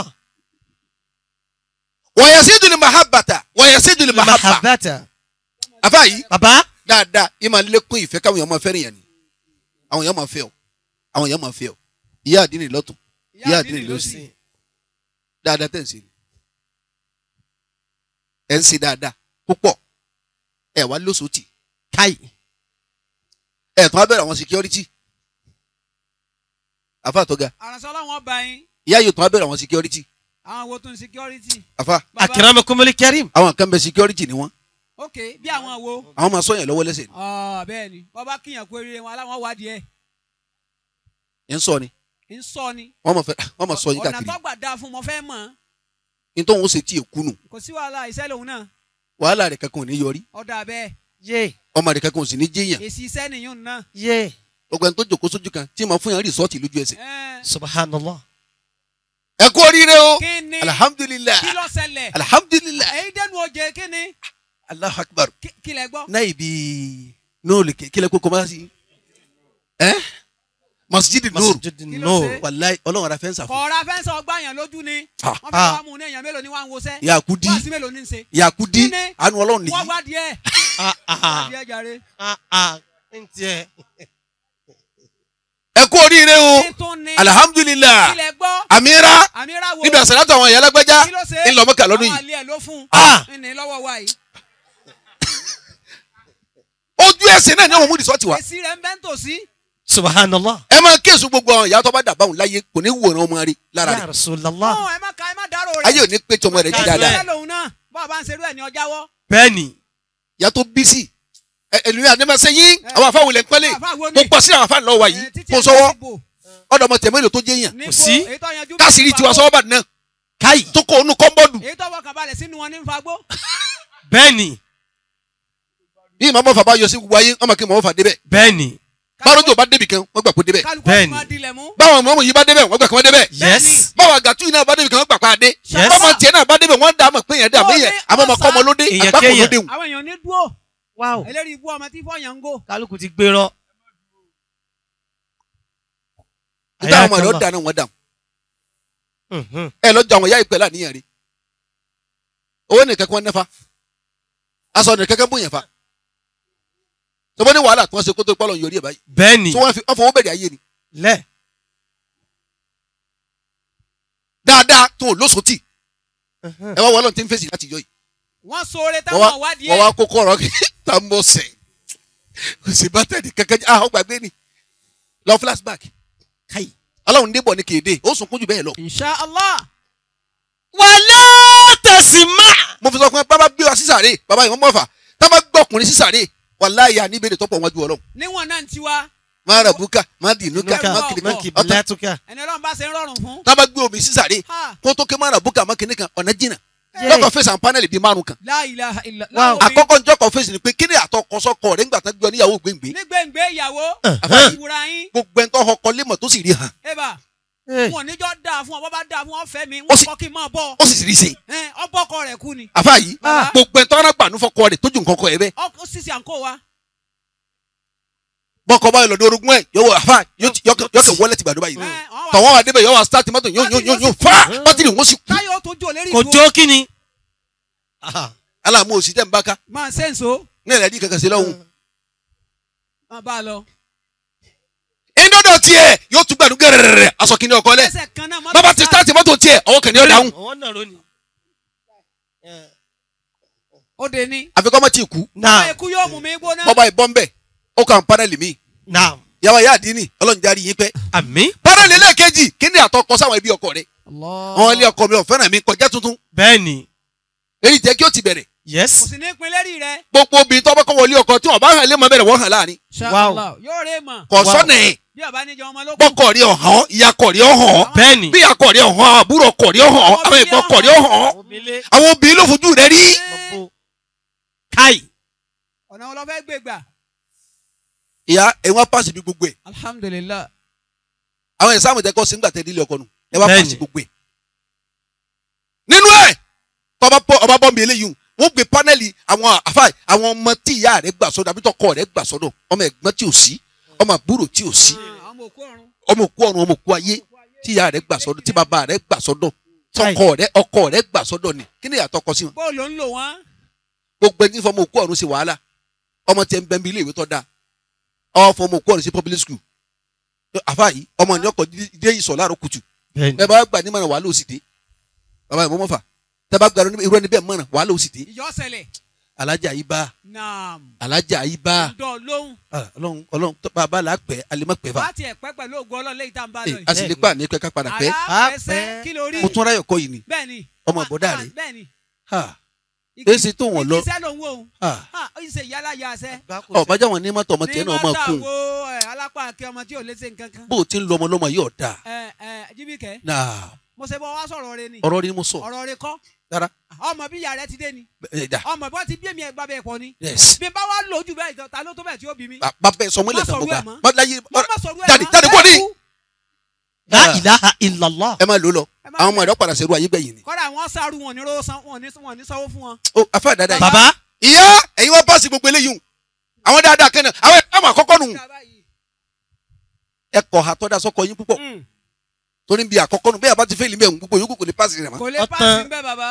wa yasidu li mahabbata wa yasidu li mahabba
Mahabbata.
àfa yìí
Bàbá.
dáadáa yìí máa lékún ìfẹ́ káwọn èèyàn máa fẹ́ràn yẹn ni àwọn èèyàn máa fẹ́ ọ àwọn èèyàn máa fẹ́ ọ ìyá àdínì lọ́tún ìyá àdínì lọ́sì dáadáa tẹ̀ ń ṣe ni ẹ̀ ń ṣe dáadáa púpọ̀ ẹ̀ wá lóṣòtì
Kai.
ẹ̀ tún á bẹ̀rẹ̀ àwọn security àfa àtọ́ga
àránṣẹ́ ọlọ́run ọba yín
ìyá yóò tún á bẹ̀rẹ̀ àwọn security
àwọn wo tún security
àfa
Bàbá-
Akramakumul karim.
àwọn kan bẹ security ni wọn
ok bí àwọn wo
àwọn máa sọyàn lọ́wọ́ lẹ́sẹ̀ ni
ọ bẹ́ẹ̀ ni bọ́ bá kíyàn kó eré wọn aláwọ̀ wádìí ẹ̀
ẹ̀ ń sọ ni
ń sọ ni
wọ́n máa fẹ́ wọ́n máa sọ yín
ọ̀nà
káàkiri
tó gbà dáa fún mọ fẹ́ mọ̀
ní tóun ó ṣe tí èkú nù
kò sí wàhálà iṣẹ́ lòun náà
wàhálà rẹ̀ kankan ò ní yọrí
ọ̀dà bẹ́ẹ̀
Yé.
ọmọ rẹ̀ kankan ò sì ní jẹ́yàn
èsì iṣẹ́ nìyún náà
Yé.
gbogbo ẹni tó jòkó sójú kan tí màá fún yàn rìsọ́ọ̀tì lójú ẹsẹ̀
Ẹ́ẹ̀,
Subhanallah.
ẹ kú oríire o
kí ni
alhamdulilayi
kí ló ṣẹlẹ̀
alhamdulilayi
èyí dẹnu oje kí ni
alahu akbar
Kí- kí lẹ gbọ́
náà ibi nóòlù kílẹ̀ kókó máa sí ẹ masjidi nóòlù
Masjid
Kí ló
Nur.
ṣe?
wàláyé ọlọ́run ara fẹ́ ń sàfún
kọ̀ọ̀rọ̀ afẹ́nsẹ̀ ọgbà yẹn lójú ni
Ah.
wọ́n fẹ́ wá mú un ní èèyàn mélòó ni wọ́n á ń wọṣẹ́
yakudi
wọ́n sí mélòó ní í ṣe
yakudi
Kí ni?
anu ọlọ́run
wọ́n
nìyí
wá díẹ̀
Ah
wá
ah
díẹ̀ jàre
ah ah. Ntẹ.
ẹ kú oríire o
kí tún ni
alhamdulilayi
kí lẹ gbọ́
amira
àmìrà wo
níbi àṣàlátọ̀ àwọn ìyá alágbẹ́já
kí ló ṣe
ńlọmọkà lọ́dún
àwọn
yìí
àlẹ́ ẹ̀ ló fún
Ah.
un ní lọ́wọ́ wa yìí
ojú ẹsẹ̀ náà ni àwọn múdi sọ́ọ̀tì wa
èsì rẹ̀ ń bẹ́ ń tòsí
subhanallah
ẹ máa kéésù gbogbo àwọn ìyá tó bá dàbáwọn láyé kò ní wòran ọmọ rẹ lára
ya
rẹ
rasulallah
Ó, ẹ má ka ẹ má dárò rẹ̀.
ayé ò ní pé tọmọ rẹ ti
Ká
dáadáa
bẹ́ẹ̀.
Ẹ lòun náà bá a bá ń ṣerú ẹ̀ ní ọjà wọ́.
bẹ́ẹ̀ni
ìyá tó bí sí ẹlòmíràn àdèmàṣẹ yín àwọn afáwọn ilẹ̀ ń pẹ́lẹ̀
Àfáà wo
mo
ni?
pọ̀ sí àwọn afáàn lọ́wọ́ yìí
Eh, títí
mo
ẹ̀
sọ́wọ́
bá ti bò.
ọ̀dọ̀ ọmọ tẹ̀mọ́ èlò tó jẹ́ yàn
Níbo,
sí.
èyí tó yanjú bí
káàsìrì tiwa
fagbó.
sọ́wọ́ bá náà
káyì
tó kó onú kọ́ńbọ́ọ̀dù
èyí tó fọkàn balẹ̀ sínú wọn ní fagbó.
bẹ́ẹ̀ni
bí màmá fà bá yọ sí gbogbo ayé ọmọ kí màmá fà débẹ̀
bẹ́ẹ̀ni
báròjò bá débì kan wọ́n gbà pé débẹ̀
kálukú
Bẹ́ẹ̀ni.
máa dilẹ̀ mú.
báwọn mọ̀mọ́ yìí bá débẹ̀ wọ́n gbà kí wọ́n débẹ̀
yes
báwọn àgàtú yìí náà bá débì kan wọ́n gbà pa adé
Yes.
bọ́mọ tiẹ̀ náà bá débẹ̀ wọ́n dà mọ̀ pé yẹn dà mí yẹn àmọ́ ọmọ kọ́ ọmọ lóde
Èèyàn
àgbákò
kéèyàn.
lóde wù.
àwọn èèyàn ní dúró
wow
eléyìí ibú ọmọ tí fọyàn ń gò.
kálukú ti gbérọ.
nígbà àwọn ọmọ rẹ̀ ó dáná wọn dà
Mhm.
ẹ lọ́jọ́ àwọn ìyá ìpẹ́ láníyàn rí owó nìkan kí wọ́n nẹ́fà aṣọ nìkan kan bóyá fa tọ́bọ́ ní wàhálà tí wọ́n ṣe kó tó pálọ̀ yọrí ẹ̀ báyìí
bẹ́ẹ̀ni
tí wọ́n fi wọ́n fọwọ́ bẹ̀rẹ̀ ayé ni
lẹ
dáadáa tó lóṣòtì
Mhm.
ẹ wá wọlọ́n tí ń fèsì láti yọ yìí
wọ́n sóore
wọ́n
táwọn
wá
wádìí
wọ́n
ẹ̀.
wá kókó ọ̀rọ̀ tá a mọ̀ sẹ̀ kò sí bátẹ́ẹ̀dì kankan ah ó gbàgbé ni lọ flashback káyì ọlọ́run débọ̀ ní kéde ó sunkún jù bẹ́ẹ̀ lọ.
insha allah.
wàlẹ́ tẹ̀sí má.
mo fi sọ fún ẹ bàbá gbé wa sísàrè bàbá yìí wọ́n mọ̀ fà tá a bá gbọ́ ọkùnrin sísàrè wàláyé àníbèrè tọ́pọ̀ wájú ọlọ́run
níwọ̀n náà ń tiwa
má rà búkà má dì núkà
nuka
má
Nuka,
kìnìkan
mọ́kì
ọ̀tọ̀
bìlátùkà.
ẹni ọlọ́run bá ṣe ń rọrùn fún.
tá a bá gbé omi sísàrè
ha
kó tó ké má rà búkà má kìnìkan ọ̀nà jìnnà
Yay.
lọ́kọ̀ fèsì àwọn pánẹ́lì bíi márùn kan
la ilaha illa
Wow.
àkọ́kọ́ njọ́ kan fèsì ni pé kíni àtọkọsọkọ rẹ̀ ńgbà tán gbé ọ níyàwó gbẹ̀ngbẹ̀
ní gbẹ̀ngbẹ̀ ìyàwó
Àfáà.
ìwúra yín
gbogbo ẹni tó ọkọ lémọ̀ tó sì rí hàn
eba
Hey.
wọn níjọ́ dáa fún ọ bọ́ bá dáa fún ọ fẹ́ mi
Ó
wọ́n
sì-
kọ́ kí n máa bọ̀
ó sì sì rí ṣe
ẹ ọbọ̀kọ rẹ̀ kú ni
àfa yìí
Ah.
gbogbo ẹni tó ọ̀nà gbànú fọkọ rẹ̀ tójú nǹkan kọ ẹ bẹ́ẹ̀
ọkọ sísè àǹkó wa
bọ́kọ báyìí lọ́dọ̀ orogún ẹ̀ yóò wọ àfa yóò ti- yọkẹ yọkẹ wọlé ti gbàdúrà yìí
ẹ ọ̀n wà-
tọ̀wọ́n wà débẹ̀ yọ wà start mọ́tò yóò yóò yóò yóò fa bátìrì wọn sì kú
táyọ̀ ó tó jò lérí
kò
ìdúró
jó kí ni. Aha.
aláàmú òsì tẹ̀ ń bá ká
máa ṣe ń so
ní ẹ̀rẹ́ dí kankan sí lọ́hùn.
máa bá a lọ.
ìdọ́dọ̀ tiẹ̀ yóò tún gbàdú gẹ̀rẹ̀rẹ̀ aṣọ kìíní ọkọ lẹ̀
ẹsẹ̀ kan náà mọ́tò
bàbá ti start mọ́tò tiẹ̀ ọwọ́ kìíní ọ̀dáhùn
ọwọ́ náà ló ní.
ó de ní.
àfikọ́ mọ́ ti kú
ọmọ
naam
ikú yóò mú mi gbóná.
bọ́ba ìbọn bẹ̀ ó kàn pánẹ́lì mi
naam
yàrá yá àdínì ọlọ́run járí yín pẹ́
àmì
pánẹ́lì lẹ́ẹ̀kejì kíni àtọkọ sáwọn ẹbí ọkọ rẹ̀ àwọn ilé ọkọ mi ò fẹ́ràn mi kọjá tuntun
bẹ́ẹ̀ni
èyí jẹ́ kí ó ti bẹ̀rẹ̀
kò
yes
sì ní pin lérí rẹ.
gbogbo obìnrin tó bá kọ́ wọlé ọkọ tí wọ́n bá hàn lé mọ́ bẹ̀rẹ̀ wọ́n hàn láàrin
Wow.
Inshallah. yóò rè mọ̀
kò
Wow.
sọ́nà ẹ̀
bí ọba níjọ ọmọ ló kù.
bọ́kọ̀ rí ọ̀hán ìyá kọ̀ rí ọ̀hán
bẹ́ẹ̀ni.
bí ìyá kọ̀ rí ọ̀hán àbúrò kọ̀ rí ọ̀hán àwọn ẹ̀gbọ́n kọ̀ rí ọ̀hán
omele
àwọn obìnrin ló fojú rẹ̀ rí.
mọ̀bó káì.
ọ̀nà wọn lọ fẹ́ gbé gbà.
ìyá ẹ̀ wọ́n pàṣẹ bí gbogbo ẹ̀
alhamdulilah.
àwọn ẹ̀ sáàmù tẹ́kọ̀ sígbà tẹ́ nílé ọkọ nù ẹ̀ wọ́n
Bẹ́ẹ̀ni.
pàṣẹ gbogbo ẹ̀. nínú ẹ̀ tọ́ba bọ́ ọba bọ́ mi eléyìí wọ́n gbé pánẹ́lì àwọn àfáà àwọn ọmọ tí ìyá rẹ̀ gbà sọ́dọ̀ àbí tọkọ rẹ̀ gbà sọ́dọ̀ ọmọ ẹ̀gbọ́n tí ò sí ọmọ àbúrò tí ò sí
Ah, ọmọ òkú ọ̀run.
ọmọ òkú ọ̀run ọmọ òkú ayé tí ìyá rẹ̀ gbà sọ́dọ̀ tí bàbá rẹ̀ gbà sọ́dọ̀ tọkọ rẹ̀ ọkọ rẹ̀ gbà sọ́dọ̀ ni kí ni ìyàtọ̀ kọ sí wọn.
bó ló ń lò wọ́n.
gbogbo ẹni fọmọ òkú ọ̀run ṣe wàhálà ọmọ tiẹ̀ ń bẹ bí ilé ìwé tó dáa ọ fọmọ òkú ọ̀run sí public school àfa yìí ọmọ ní ọkọ̀ dé ìsọ̀ láàárọ̀ kùtù
bẹ́ẹ̀ni.
ẹ bá gbà ní mọ̀ràn wàhálà òsì dé bàbá ìmọ̀ mọ́fà tẹ bá gbà irú ẹni bẹ́ẹ̀ mọ̀ràn wàhálà òsì dé
ìjọ ṣẹlẹ̀.
alájà yìí bá
naam.
alájà yìí bá
dọ̀ lóhùn.
Ah, ọlọ́run ọlọ́run tó bàbá là á pẹ́ alimọ̀ pẹ́ fà
wá tiẹ̀ pẹ́ pẹ̀lú ògùn ọlọ́run léyìí tá à ń bá lọ
Eh, a
yìí.
sì lè pa ní pẹ́ ká padà pẹ́
aláfẹsẹ̀
pẹ́.
kí ló rí.
mo tún ráyọ̀ kọ́ yìí ni
bẹ́ẹ̀ni.
ọmọ ìbọ̀dá rẹ̀
bẹ́ẹ̀ni.
Ha, èsì tó wọ́n lọ
ìkísẹ́ ló ń wò ó.
Ha,
ha ó sì ṣe ìyálà ya ẹsẹ̀.
ọ̀bájá wọn ní mọ́tò ọmọ tiẹ̀ náà ọmọ kún
ní mọ́tà wo ẹ̀, alápá akẹ́ ọmọ tí ò lè ṣe nǹkan kan.
bó o ti ń lọ ọmọ lọ́mọ yóò dáa
ẹ ẹ jíbìkẹ́
náà
mo ṣe bọ́ wá sọ̀rọ̀ rẹ ni
ọ̀rọ̀ ni mo sọ
ọ̀rọ̀ rẹ kọ́
rárá
ọmọ bí ìyá rẹ ti dé ni
ẹ̀ dà
ọmọ bí wọ́n ti bí èmi ẹ̀gbá bẹ́ẹ̀ pọ̀ ni
yes
bí n bá wá lò jù bẹ́ẹ̀ ìtàn ta ló tó bẹ́ẹ̀ tí ó bí mi.
bàbá ẹ sọmọ ilẹ̀
Má
tán mo
sọ̀rọ̀
gbà
ẹ̀ mọ́.
má láyé
mo má sọ̀rọ̀ ẹ̀
jáde
mọ́.
jáde kúrò ní.
Ẹ kú.
la ilaha illallah.
ẹ máa lò ó lọ
Ẹ má
àwọn ọmọ
lò.
ẹ̀rọ padà ṣerú ayé gbẹ̀yìn ni
kọ́dà wọ́n sáré wọn ní rówó san wọn ní wọn ní sanwó fún wọn.
ó afẹ́ dáadáa yìí
baba
ìyá ẹ̀yin wọ́n pàṣẹ gbogbo eléyìí hùn. àwọn dáadáa kẹ́nà àwọn ẹ̀ka àmọ́ àkọ́kọ́ nù ẹ kọ̀ ha tọ́da sọ́kọ yín púpọ̀
Mm.
torí bí àkọ́kọ́ nù bẹ́ẹ̀ bá ti fẹ́ ìlú bẹ́ẹ̀ gbogbo yòókù kò ní pàṣẹ rẹ̀ mọ́.
kò lè
Ọ̀tán.
pàṣẹ ń bẹ́ bàbá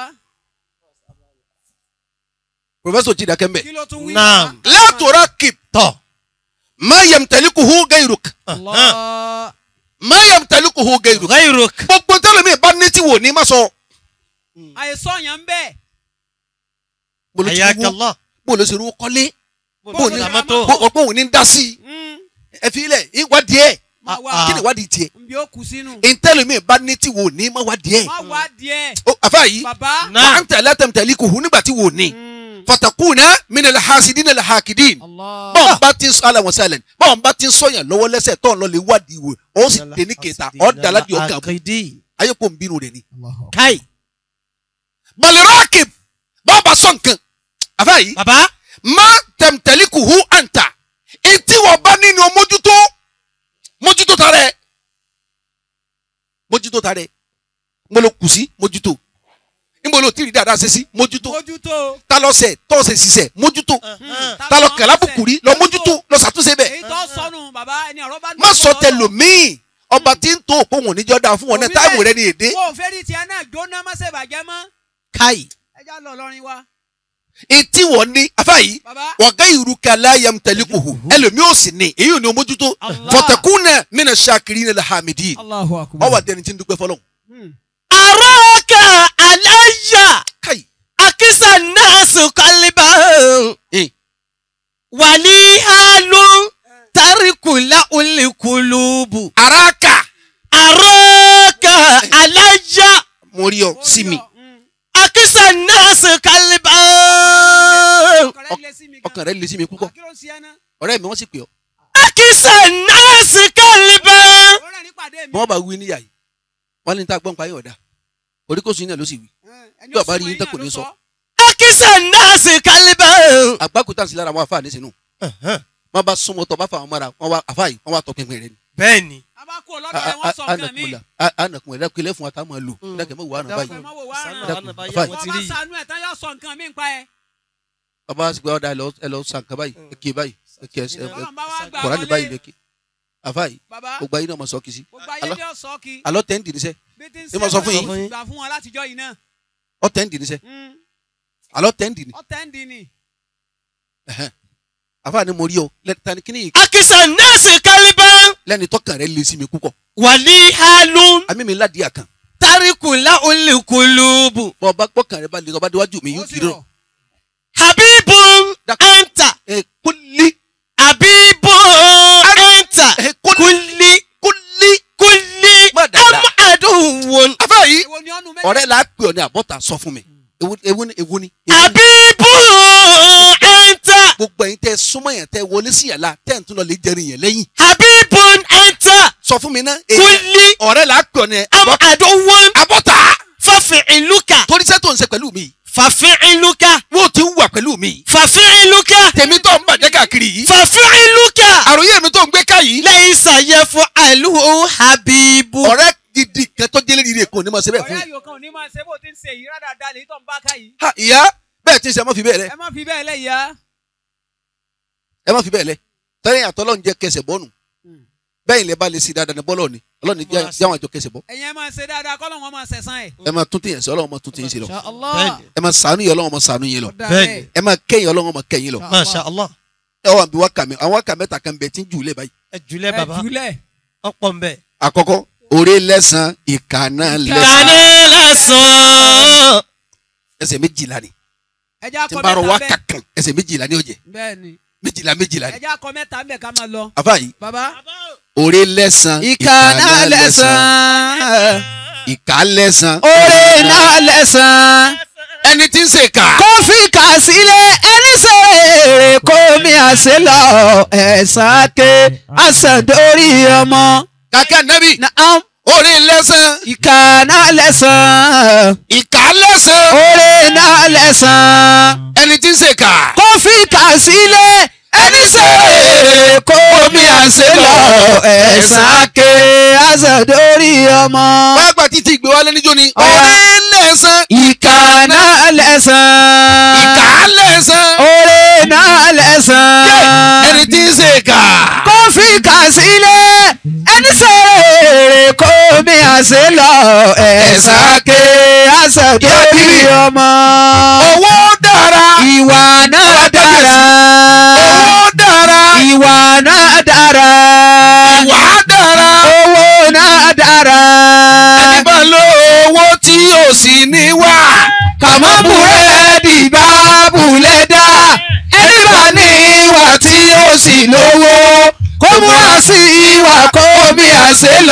pòfẹ́sọ̀ jìdá kẹ́mbẹ̀
kí ló tún wí.
Naam.
látòrá kìp
tọ̀.
má yẹm tẹ̀líkù hu gẹ̀yìrùk
Allah.
má yẹm tẹ̀líkù hu gẹ̀yìrùk
ghayruk.
gbogbo tẹ́lẹ̀mí bá ní tí wò ní má sọ
àìsàn yẹn ń bẹ̀.
bolo ti wú
ayakallah.
bolo ti rú kọ́lé
bó
bó
ní
ní
mọ́tò.
bó òun ní dá sí i
Mm.
ẹ fi ilẹ̀ ìwádìí ẹ̀
má wá
kí ni ìwádìí tiẹ̀
nbí ó kù sínú
ìtẹ́lẹ̀mí bá ní tí wò ní má wádìí ẹ̀
má wá díẹ̀
ó àfa yìí
bàbá.
Náà.
wà á ń tẹ̀lé tẹ̀mtẹ̀lé kò hu nígbà tí wò ní
Mm.
fatakuna minal hasidina la hakidin
Allah.
bọ́n bá ti ń sọ ala wọn sẹ́lẹ̀ bọ́n bá ti ń sọyàn lọ́wọ́ lẹ́sẹ̀ tó ń lọ lè wádìí wò ó sì dé ní kẹta ọ̀ dàlá di ọ̀gá bù
Akidi.
ayé kò ń bínú rẹ̀ ni.
Kai.
baliraki bọ́n bá sọ nǹkan àfa yìí
Bàbá.
má tẹ̀mtẹ̀lé kò hu àǹtà etí wọ́n bá nínú mójútó mójútó ta rẹ̀ mójútó ta rẹ̀ mo lo kù sí mójútó níbo lo tìrì dáadáa ṣe sí mójútó
mójútó.
ta lọ sẹ̀ tọ́sẹ̀ sísẹ̀ mójútó
Mm.
ta lọ kẹ̀lá bùkùrí lọ mójútó lọ ṣàtúnṣe bẹ́ẹ̀
èyí tó sọnù bàbá ẹni ọ̀rọ̀ bá
má sọ tẹlòmíì ọba tí ń tó òpó wọn níjọ́ dáa fún wọn náà táìmù rẹ ní èdè
wo fẹ́rí tiẹ̀ náà jóná má ṣe bàjẹ́ mọ́
Kai.
ẹ já lọ lọ́rin wa
etí wọn ní afáyí
bàbá.
wàgá ìrúkà láyàm tẹlifùhù ẹlòmíì ò sì ní èyí ò ní mójútó
Allah.
fọtẹkùnà mìíràn ṣàkiri ní alhamidi
Allahu akbar.
ọwọ adẹni tí ń dúpẹ́ fọlọ.
Mm.
Araka alayya.
káyì
Akisa nasu kaliba.
Eh.
Wali halu. Tarikula ulikulubu.
araka
Araka alayya.
mo rí ọ sí mi
Mm.
Akisa nasu kaliba.
ọkàn rẹ lé sí mi gan.
ọkàn rẹ lè sí mi púpọ̀
kí ló ń ṣe ẹ náà.
ọ̀rẹ́ mi wọ́n sì pè ọ́
Akisa nasu kaliba.
ó rẹ̀ ní pàdé mi.
bí wọ́n bá wí níyà yìí wọ́n ní tá a gbọ́n pa yín ọ̀dà orí kò sùn yín náà ló sì wí
Ẹni
bí
ó
ọba rí
súnmọ́
yín tẹ́ kò
ló
ní sọ.
Akisa nasu kaliba.
àgbákùtà sí lára àwọn afáà nísìnyí wọ́n bá súnmọ́ tọ́ bá fà wọn mọ́ra wọ́n wá afáà yìí wọ́n wá tọpinpin rẹ ni.
Bẹ́ẹ̀ni.
a bá kú ọlọ́dọ̀ rẹ̀ wọ́n sọ nǹkan mi.
anakun ẹ̀dá kílẹ̀ fún wa tá a máa lò dákẹ́ mọ́ wàá nà báyìí
Ẹ má wò wá ràn.
Dákun,
Báyìí
báyìí.
àwọn
wọ́n
ti
bá
rí.
sànú ẹ̀ tán yóò sọ nǹkan mi nípa ẹ̀.
bàbá sì pé ọ̀dà ẹ lọ sàn kan báyìí ẹ kí báyìí ẹ kí ẹ
Ọlọ́run bá wá gbà
kọ̀ọ̀rọ̀ ní báyìí
wọlé.
lẹ́kì àfa yìí
bàbá
gbogbo ayé náà mọ̀ sọ́ kìí sí
gbogbo ayé
Alọ́-
ni ó sọ kí.
alọ́ tẹ́ ń dì níṣẹ́
bí ti ń
Ṣé mo sọ fún yín?
wọn, gbà fún wọn látijọ́ yìí náà.
ọ tẹ́ ń dì níṣẹ́
Mm.
alọ́ tẹ́ ń dì ní
ọ̀tẹ̀ ń di ni.
àfa ni mo rí ọ lẹ́ni kíní yìí
Akisa nasu kaliba.
lẹ́ni tọ́kàn rẹ lé sí mi púpọ̀
Wali halu.
àmì mi ládìí àkàn
Tarikula ulikulubu.
bọ́ ọba gbọ́kàn rẹ bá lè ọba déwájú mi
ó
yóò
sì
kiri
rọ̀.
rọ
Habibun
Dákun.
anta.
ẹ kúlí
Habibun anta.
ẹ kúlí
Kulli.
kúlí
Kulli.
Má dàda.
Am aduwwun.
àfa yìí
èwo ni ọ̀nù méjì.
ọ̀rẹ́ la pè ọ ní àbọ̀tà sọ fún mi ewu ewu ni ewu ni ewu ni.
Habibun anta.
gbogbo ẹ̀yin tẹ́ súnmọ́ yẹn tẹ́ wọlé sí yàrá tẹ́ ń tún lọ lè jẹrin yẹn lẹ́yìn
Habibun anta.
sọ fún mi ná èyí
Kulli.
ọ̀rẹ́ la pè ọ ní
Am aduwwun.
àbọ̀tà
Fafi'iluka.
torí sẹ́ tó ń ṣe pẹ̀lú mi
Fafi'iluka.
wọ́n ti ń wà pẹ̀lú mi
Fafi'iluka.
tèmi tó ń bàjẹ́ káàkiri yìí
Fafi'iluka.
àròyé mi tó ń gbé ká yìí
Laysa yaf'aluhu Habibu.
ọ̀rẹ́ gidi kan tó délé rire kò ní ma ṣe bẹ́ẹ̀ fún
ọ̀rẹ́
yìí
ayò kan ò ní máa ṣe bó ti ń ṣe yìí rádàdà lèyí tó ń bá ká yìí.
ha ìyá bẹ́ẹ̀ ti ń ṣe ẹ má fi bẹ́ẹ̀ lẹ
ẹ má fi bẹ́ẹ̀ lẹ́yà.
ẹ má fi bẹ́ẹ̀ lẹ tẹ́lẹ̀ àtọ́ lọ́n jẹ́ kẹsẹ̀ bọ́ọ̀nù bẹ́ẹ̀ ilẹ̀ bá lè ṣe dáadáa ní bọ́ọ̀lù ni ọlọ́ni
Múra sí.
jáwọn àjọ kẹsẹ̀ bọ́
ẹ̀yin ẹ máa ṣe dáadáa kọ́ lọ́wọ́ máa ṣẹ̀sán ẹ̀.
ẹ máa tún tìyẹn sí ọlọ́run máa tún tìyẹn sí lọ
Allah.
ẹ máa sànú yẹn ọlọ́run máa sànú yẹn lọ
Ọ̀dà
Bẹ́ẹ̀ni.
bẹ́ẹ̀.
ẹ máa kẹ́yìn ọlọ́run máa kẹ́yìn lọ
Masha Allah.
ẹ wà bí wákà mi àwọn wákà mẹ́ta kan bẹ tí ń jù lé báyìí
Ẹ jùlẹ̀
ẹ
bàbá.
jùlẹ̀.
Ọ̀pọ̀ ń bẹ̀.
àkọ́kọ́ òré lẹ́sàn ìkà náà lẹ́sàn
Kàní lẹ́sàn.
ẹsẹ̀ méjìlá ni
ẹ já
tí
kọ
n bá rọ
mẹ́ta
wákà
bẹ́ẹ̀.
kan ẹsẹ̀ méjìlá ni ó jẹ
bẹ́ẹ̀ni.
méjìlá méjìlá
ẹ
ni
já kọ mẹ́ta bẹ́ẹ̀ ká máa lọ.
àfa yìí
bàbá.
òré lẹ́sàn
ìkà náà lẹ́sàn
ìkà lẹ́sàn
oore náà lẹ́sàn
ẹni tí ń ṣe kà
kó fi kà sílẹ̀ ẹni sèrè kó mi àṣẹ lọ ẹ̀sán ké àṣàdórí ọmọ.
kàkẹ́ nẹ́bí
Naam,
òré lẹ́sàn
ìkà náà lẹ́sàn
ìkà lẹ́sàn
oore náà lẹ́sàn
ẹni tí ń ṣe kà
kó fi kà sílẹ̀ ẹni sèrè kó mi àṣẹ lọ ẹ̀sán ké àṣàdórí ọmọ.
wọ́n gbà títí ìgbé wálé níjó ni
Ọ̀ya.
òré lẹ́sàn
ìkà náà lẹ́sàn
ìkà lẹ́sàn
oore náà lẹ́sàn.
ẹni tí ń ṣe kà
kó fi kà sílẹ̀ ẹni sèrè kó mi àṣẹ lọ ẹ̀sán ké àṣàdórí ọmọ.
owó dára
ìwà náà dára
owó dára
ìwà náà dára
ìwà dára
owó náà dára
ẹni bá lo owó tí ò sí ní wà
kàmọ́ búrẹ́dì bá bulẹ̀ dá ẹni bá ní ìwà tí ó sì lówó kó múra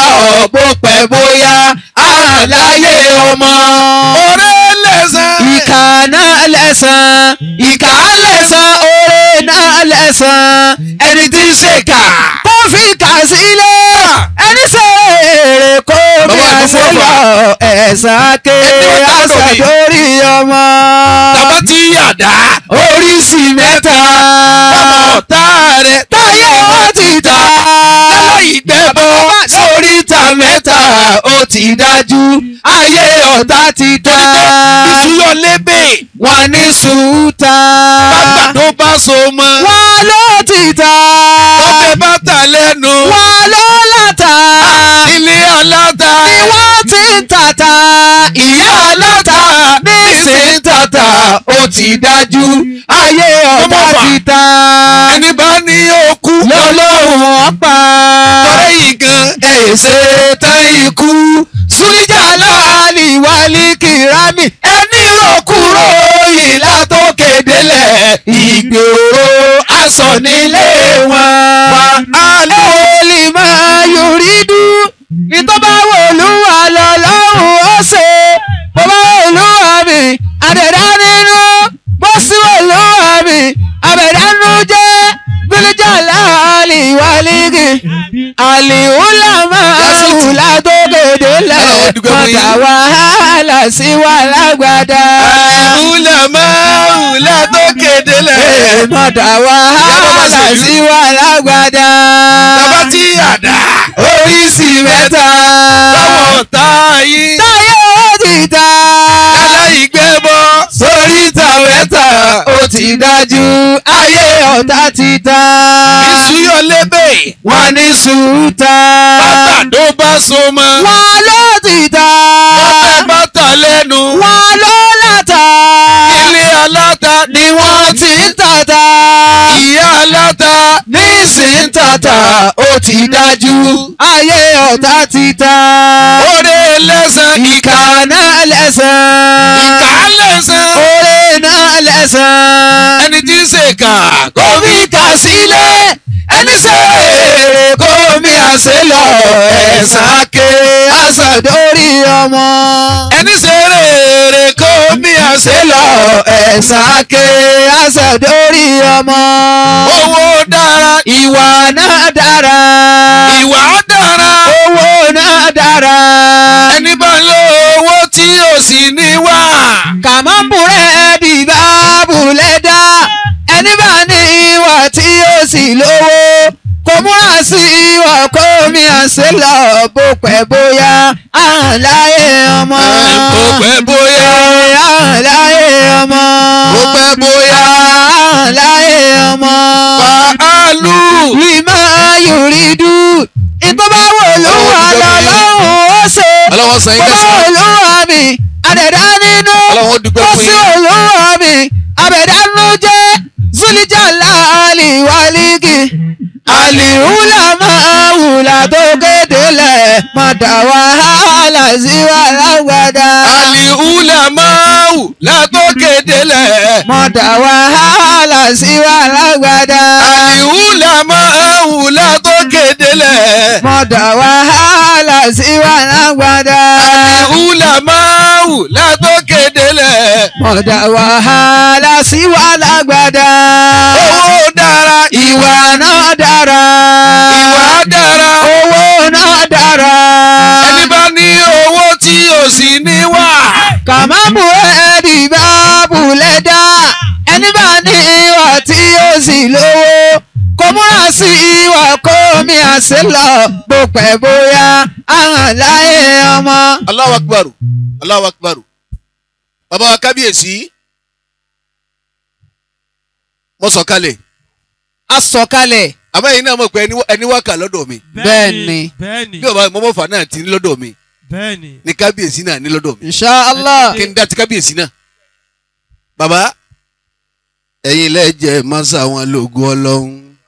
lọ bó pẹ́ bóyá àláyé ọmọ.
ọ̀rẹ́ lẹ́sàn.
ìkà náà lẹ́sàn ìkà lẹ́sàn oore náà lẹ́sàn ẹni tí ń ṣèkà tó fi kà sílẹ̀ ẹni ṣe èrè kó bí
Bàbá
a
ìlú
ṣe
fún
lọ ẹ̀sán ké
Ẹni wọ́n dábàá
àṣà
lórí.
lórí ọmọ.
tàbá tí yàdá.
oríṣi mẹ́ta
ọmọ ọ̀tá rẹ̀
táyé wọn ti ta
aláìgbẹ́bọ.
sóríta mẹ́ta ó ti dájú ayé ọ̀tá ti dá
ìṣúyọ lébè.
wọn ní sùúta
bàgbàdo bá so mọ́.
wọn ló ti ta
ọbẹ̀ bá tà lẹ́nu.
wọn ló láta
ilé aláta.
ni wọ́n ti ń tata ìyá aláta nísìnyí tata ó ti dájú ayé ọ̀tá
Ọmọ wa.
ti ta
ẹni bá ní okú.
lọ́lọ́run ọ̀pá.
ọ̀rẹ́ yìí gan.
ẹ̀ ṣe tán ikú súlíjà láàlì wálé kìrámì ẹni rọkúrò ìlà tó kédelẹ̀ ìgboro aṣọ nílé wọn. wà á lè máa yorí dú ìtọ́ba wo olúwa lọ́lọ́run ó ṣe bọ́bá olúwa mi àdẹ̀dá nínú bó sí olúwa mi àbẹ̀dánú jẹ́ bílíjà láàlì wálígì àlìhùlámà hùlá tó kéde lẹ̀
Ọlọ́run dúpẹ́ fún yín.
mọ̀tà wàhálà sí wà lágbàdá.
ìmúlẹ̀ máwùlẹ̀ tó kéde lẹ̀.
mọ̀tà wàhálà sí wà lágbàdá.
tàbá tí yàdá.
oríṣi mẹ́ta.
lọ́wọ́ ọ̀tá yìí.
táyé ó ti ta.
aláìgbẹ́bọ.
sóríta mẹ́ta ó ti dájú ayé ọ̀tá ti ta.
ìṣúyọ lébè.
wọ́n ní sùúta.
bàgbàdo bá so mọ́.
wọ́n ló ti ta.
ọbẹ̀ bá tà lẹ́nu.
wọ́n ló láta.
ilé aláta.
ni wọ́n ti ń tata.
ìyá aláta.
nísìnyí tata ó ti dájú ayé ọ̀tá ti ta.
oore lẹ́sàn.
ìkà náà lẹ́sàn.
ìkà lẹ́sàn.
oore náà lẹ́sàn.
ẹni tí ń ṣèkà.
kó fi kà sílẹ̀ ẹni ṣe èrè kó mi àṣẹ lọ ẹ̀sán ké àṣàdórí ọmọ.
ẹni ṣe rèrè kó mi àṣẹ
ṣe lọ ẹ̀sán ké àṣàdórí ọmọ.
owó dára.
ìwà náà dára.
ìwà dára.
owó náà dára.
ẹni bá lo owó tí ò sì ní wà.
kàmáńbùrẹ́ di báàbùlẹ̀ dá ẹni bá ní ìwà tí ó sì lówó kò múra sí ìwà kó mi àṣẹ lọ bó pẹ́ bóyá àláyé ọmọ.
bó pẹ́ bóyá.
àláyé ọmọ.
bó pẹ́ bóyá.
àláyé ọmọ.
fàálù.
lima yuridu ìtọ́ bá wò ló wà lọ́lọ́run ó ṣe
ọlọ́wọ́ sàn yín
bọ́lá
kẹsàn-án.
olúwa mi àdẹ̀dá nínú
ọlọ́wọ́ dúpẹ́
ó
fún
sí
yín.
olúwa mi àbẹ̀dánú jẹ́ zulija láàlì wálígì àlìhùlà máa wùlà tó kéde lẹ̀ mọ̀tà wàhálà sí wà lágbàdá
àlìhùlà máa wù látòkè délẹ̀.
mọ̀tà wàhálà sí wà lágbàdá
àlìhùlà máa wù látòkè délẹ̀.
mọ̀tà wàhálà sí wà lágbàdá.
àlìhùlà máa wù látòkè délẹ̀.
mọ̀dà wàhálà sí wà lágbàdá.
owó dára.
ìwà náà dára.
ìwà dára.
owó náà dára.
ẹni bá ní owó tí ò sì ní wà.
kàmáàmù ẹ̀ẹ́dì bá bulẹ̀ dá. ẹni bá ní ìwà tí ó sì lówó. kò múra sí ìwà kó mi àṣẹ lọ bó pẹ́ bóyá àwọn láyé ọmọ.
Allahu Akbar Allahu Akbar bàbá wa kábíyèsí mo sọ̀kalẹ̀
a sọ̀kalẹ̀
àmọ́ ẹ̀yin náà mọ̀ pé ẹni- ẹni wá kà lọ́dọ̀ mi
Bẹ́ẹ̀ni.
bẹ́ẹ̀ni
bí ọba mọ́mọ́fà náà ti ní lọ́dọ̀ mi
bẹ́ẹ̀ni.
ní kábíyèsí náà ní lọ́dọ̀ mi
insha allah.
kí n dá ti kábíyèsí náà. bàbá ẹ̀yin lẹ́jẹ̀ mọ́sá wọn lògùn ọlọ́run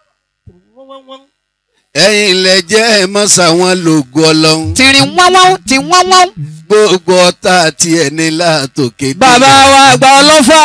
ẹ̀yin lẹ́jẹ̀ mọ́sá wọn lògùn ọlọ́run
tìrìn wọ́nwọ́n tí wọ́nwọ́n.
gbogbo ọ̀tá àti ẹni látòkè dé.
bàbá wa àgbà ọlọ́fà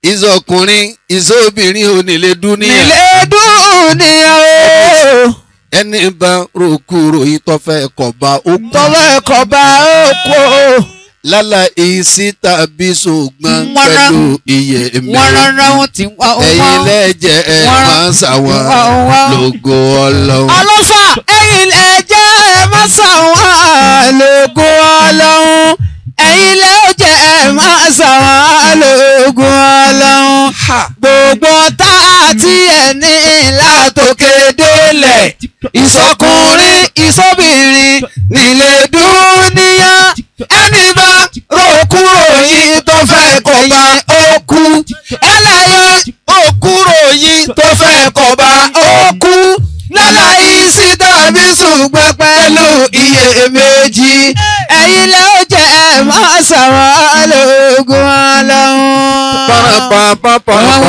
ìzọkùnrin ìzọbìnrin onílé dúníyà
nílé dúnìyà o
ẹni bá rokuro yìí tó fẹ́ kọ̀ bá ó kú
tọ́lọ́ ẹ̀kọ́ bá ó kú o.
lálá ìsí tàbí ṣùgbọ́n
Wọ́n rán-
pẹ̀lú iye
wọ́n
mẹ́rin
rárá wọn ti wá
ẹ̀yin lẹ́jẹ̀ ẹ̀
Wọ́n rán-
máa ń ṣàwọn
wọ́n wá.
lógo ọlọ́run.
ọlọ́fà ẹ̀yin ẹ̀jẹ̀ ẹ̀ má ṣàwọn lóògùn ọlọ́run ẹ̀yin lẹ́jẹ̀ ẹ̀ má ṣàwọn lóògùn ọlọ́run gbogbo tá a ti ẹ̀ ní látòkè délẹ̀ ìsọkùnrin ìsọbìnrin nílé dúníyà ẹni bá rò kúrò yìí tó fẹ́ kọ̀ bá ó kú ẹlẹ́yẹ ó kúrò yìí tó fẹ́ kọ̀ bá ó kú láláì sí tàbí ṣùgbọ́n pẹ̀lú iyèméjì ẹ̀yin lẹ́ ó jẹ́ ẹ̀ máa ṣàwọn lóògùn ọlọ́run.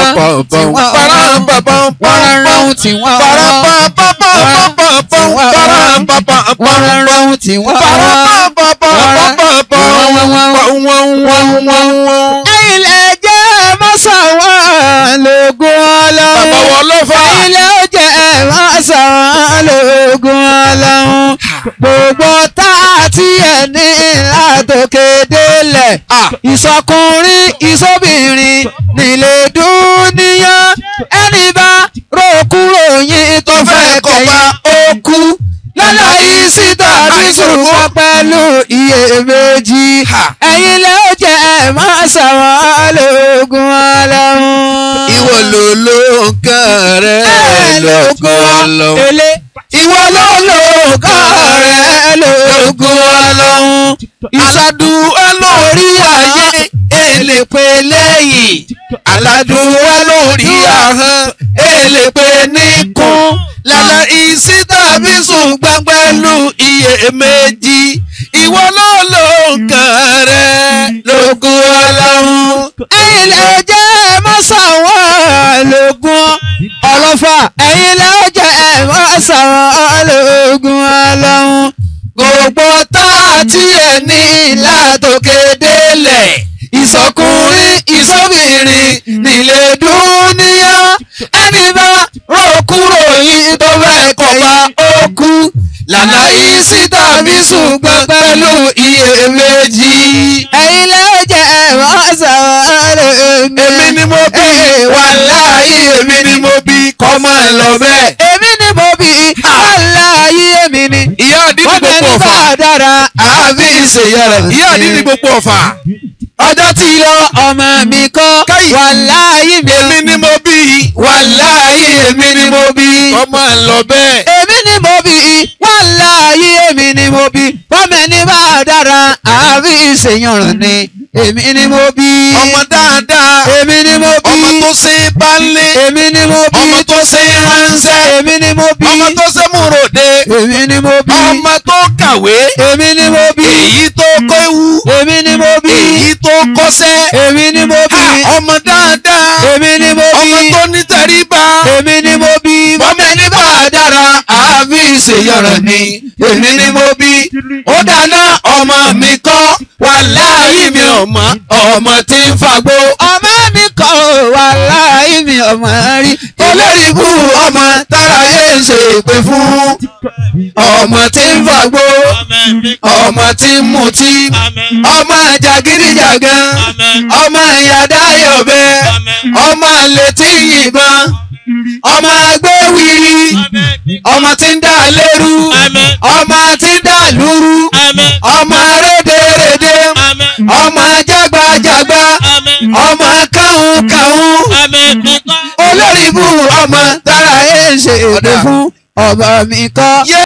wọ́n rárá ohun tí wọ́n wá. wọ́n rárá ohun tí wọ́n wá. ẹ̀yin lẹ́ jẹ́ ẹ̀ máa ṣàwọn lóògùn ọlọ́run. ẹ̀yin lẹ́ ó jẹ́ ẹ̀ máa ṣàwọn lóògùn ọlọ́run. gbogbo tá a ti ẹ̀ ní látòkè délẹ̀ ìsọkùnrin ìsọbìnrin nílé dúníyà ẹni bá rò kúrò yín tó fẹ́ kọ̀ọ̀bá ó kú láláì sí tàbí ṣùgbọ́n pẹ̀lú iyèméjì ẹ̀yin lẹ́ ó jẹ́ ẹ̀ máa ṣàwọn lóògùn ọlọ́run.
Ìwọ ló ló nǹkan rẹ̀ lógo ọlọ́run.
Ele ìwọ ló lóògùn rẹ̀ lóògùn ọlọ́run. Ìṣàdúrà lórí ayé èlé pé lẹ́yìn. Àlàdúrà lórí ahọ́n èlé pé níkún.
Lálá ìsí tàbí ṣùgbọ́n pẹ̀lú iyèméjì. Ìwọ ló ló nǹkan rẹ̀ lógo ọlọ́run.
ẹ̀yin lẹ jẹ́ mọ́sàwọ́n lógún ọlọ́fà ẹ̀yin lẹ jẹ́ mọ́sàwọ́n lógún ọlọ́run gbogbo tá a ti ẹ̀ ní látòkè délẹ̀ ìsọkùnrin ìsọbìnrin nílé dúníyà ẹni bá rò kúrò yìí tó fẹ́ kọ̀ bá ó kú lànà ìsí tàbí ṣùgbọ́n pẹ̀lú iyèméjì. ẹ̀yin lẹ́ jẹ́ mọ́sàwọ́n lógún
Èmi ni mo bí wàláhì èmi ni mo bí kọ́ máa lọ bẹ́ẹ̀.
èmi ni mo bí aláyé èmi ni.
Ìyá àdínní
wọ́n
gbogbo
tẹ̀lé bá
ọ̀fà.
a dára àbí ìṣèyàrá.
Ìyá àdínní gbogbo ọ̀fà.
ọjọ́ tí lọ ọmọ mi kọ́
Káyì.
wàláyé mi.
Èmi ni mo bí
wàláyé èmi ni mo bí.
kọ́ máa lọ bẹ́ẹ̀.
èmi ni mo bí wàláyé èmi ni mo bí. wọ́n tẹ̀lé bá a dára àbí ìṣèyàrá ni. èmi ni mo bí.
Ọmọ dáadáa.
èmi ni mo bí.
Ọmọ tó ṣe é bá lé.
èmi ni mo bí.
Ọmọ tó ṣe é ránṣẹ́.
èmi ni mo bí.
Ọmọ tó ṣe é múròde.
èmi ni mo bí.
Ọmọ tó kàwé.
èmi ni mo bí.
Èyí tó kọ́ ewu.
èmi ni mo bí.
Èyí tó kọ́ṣẹ́.
èmi ni mo bí.
Ha, Ọmọ dáadáa.
èmi ni mo bí.
Ọmọ tó ní tẹríba.
èmi ni mo bí.
Bọ́mọ ẹni bá a dára.
àbí ìṣèyọrọ ni èmi ni mo bí. ó dáná ọmọ mi kọ́ wàláhì mi ọmọ ọmọ tí ń fagbó. ọmọ mi kọ́ wàláhì mi ọmọ rí. olórí ibú ọmọ tára yé ń ṣe ìpè fún. ọmọ tí ń fagbó. ọmọ tí ń mutí. ọmọ jàgídíjàgan. ọmọ ìyàdá yọ̀bẹ. ọmọ àlè tí ń yìnbọn. ọmọ agbéwìrì. ọmọ tí ń dà lérú. ọmọ tí ń dà lúrú. ọmọ rédèrèdè. ọmọ jágbajàgba. ọmọ káhùnkáhùn. olórí ibú ọmọ tára ẹ̀ ń ṣe èdè fún ọba mi kọ́.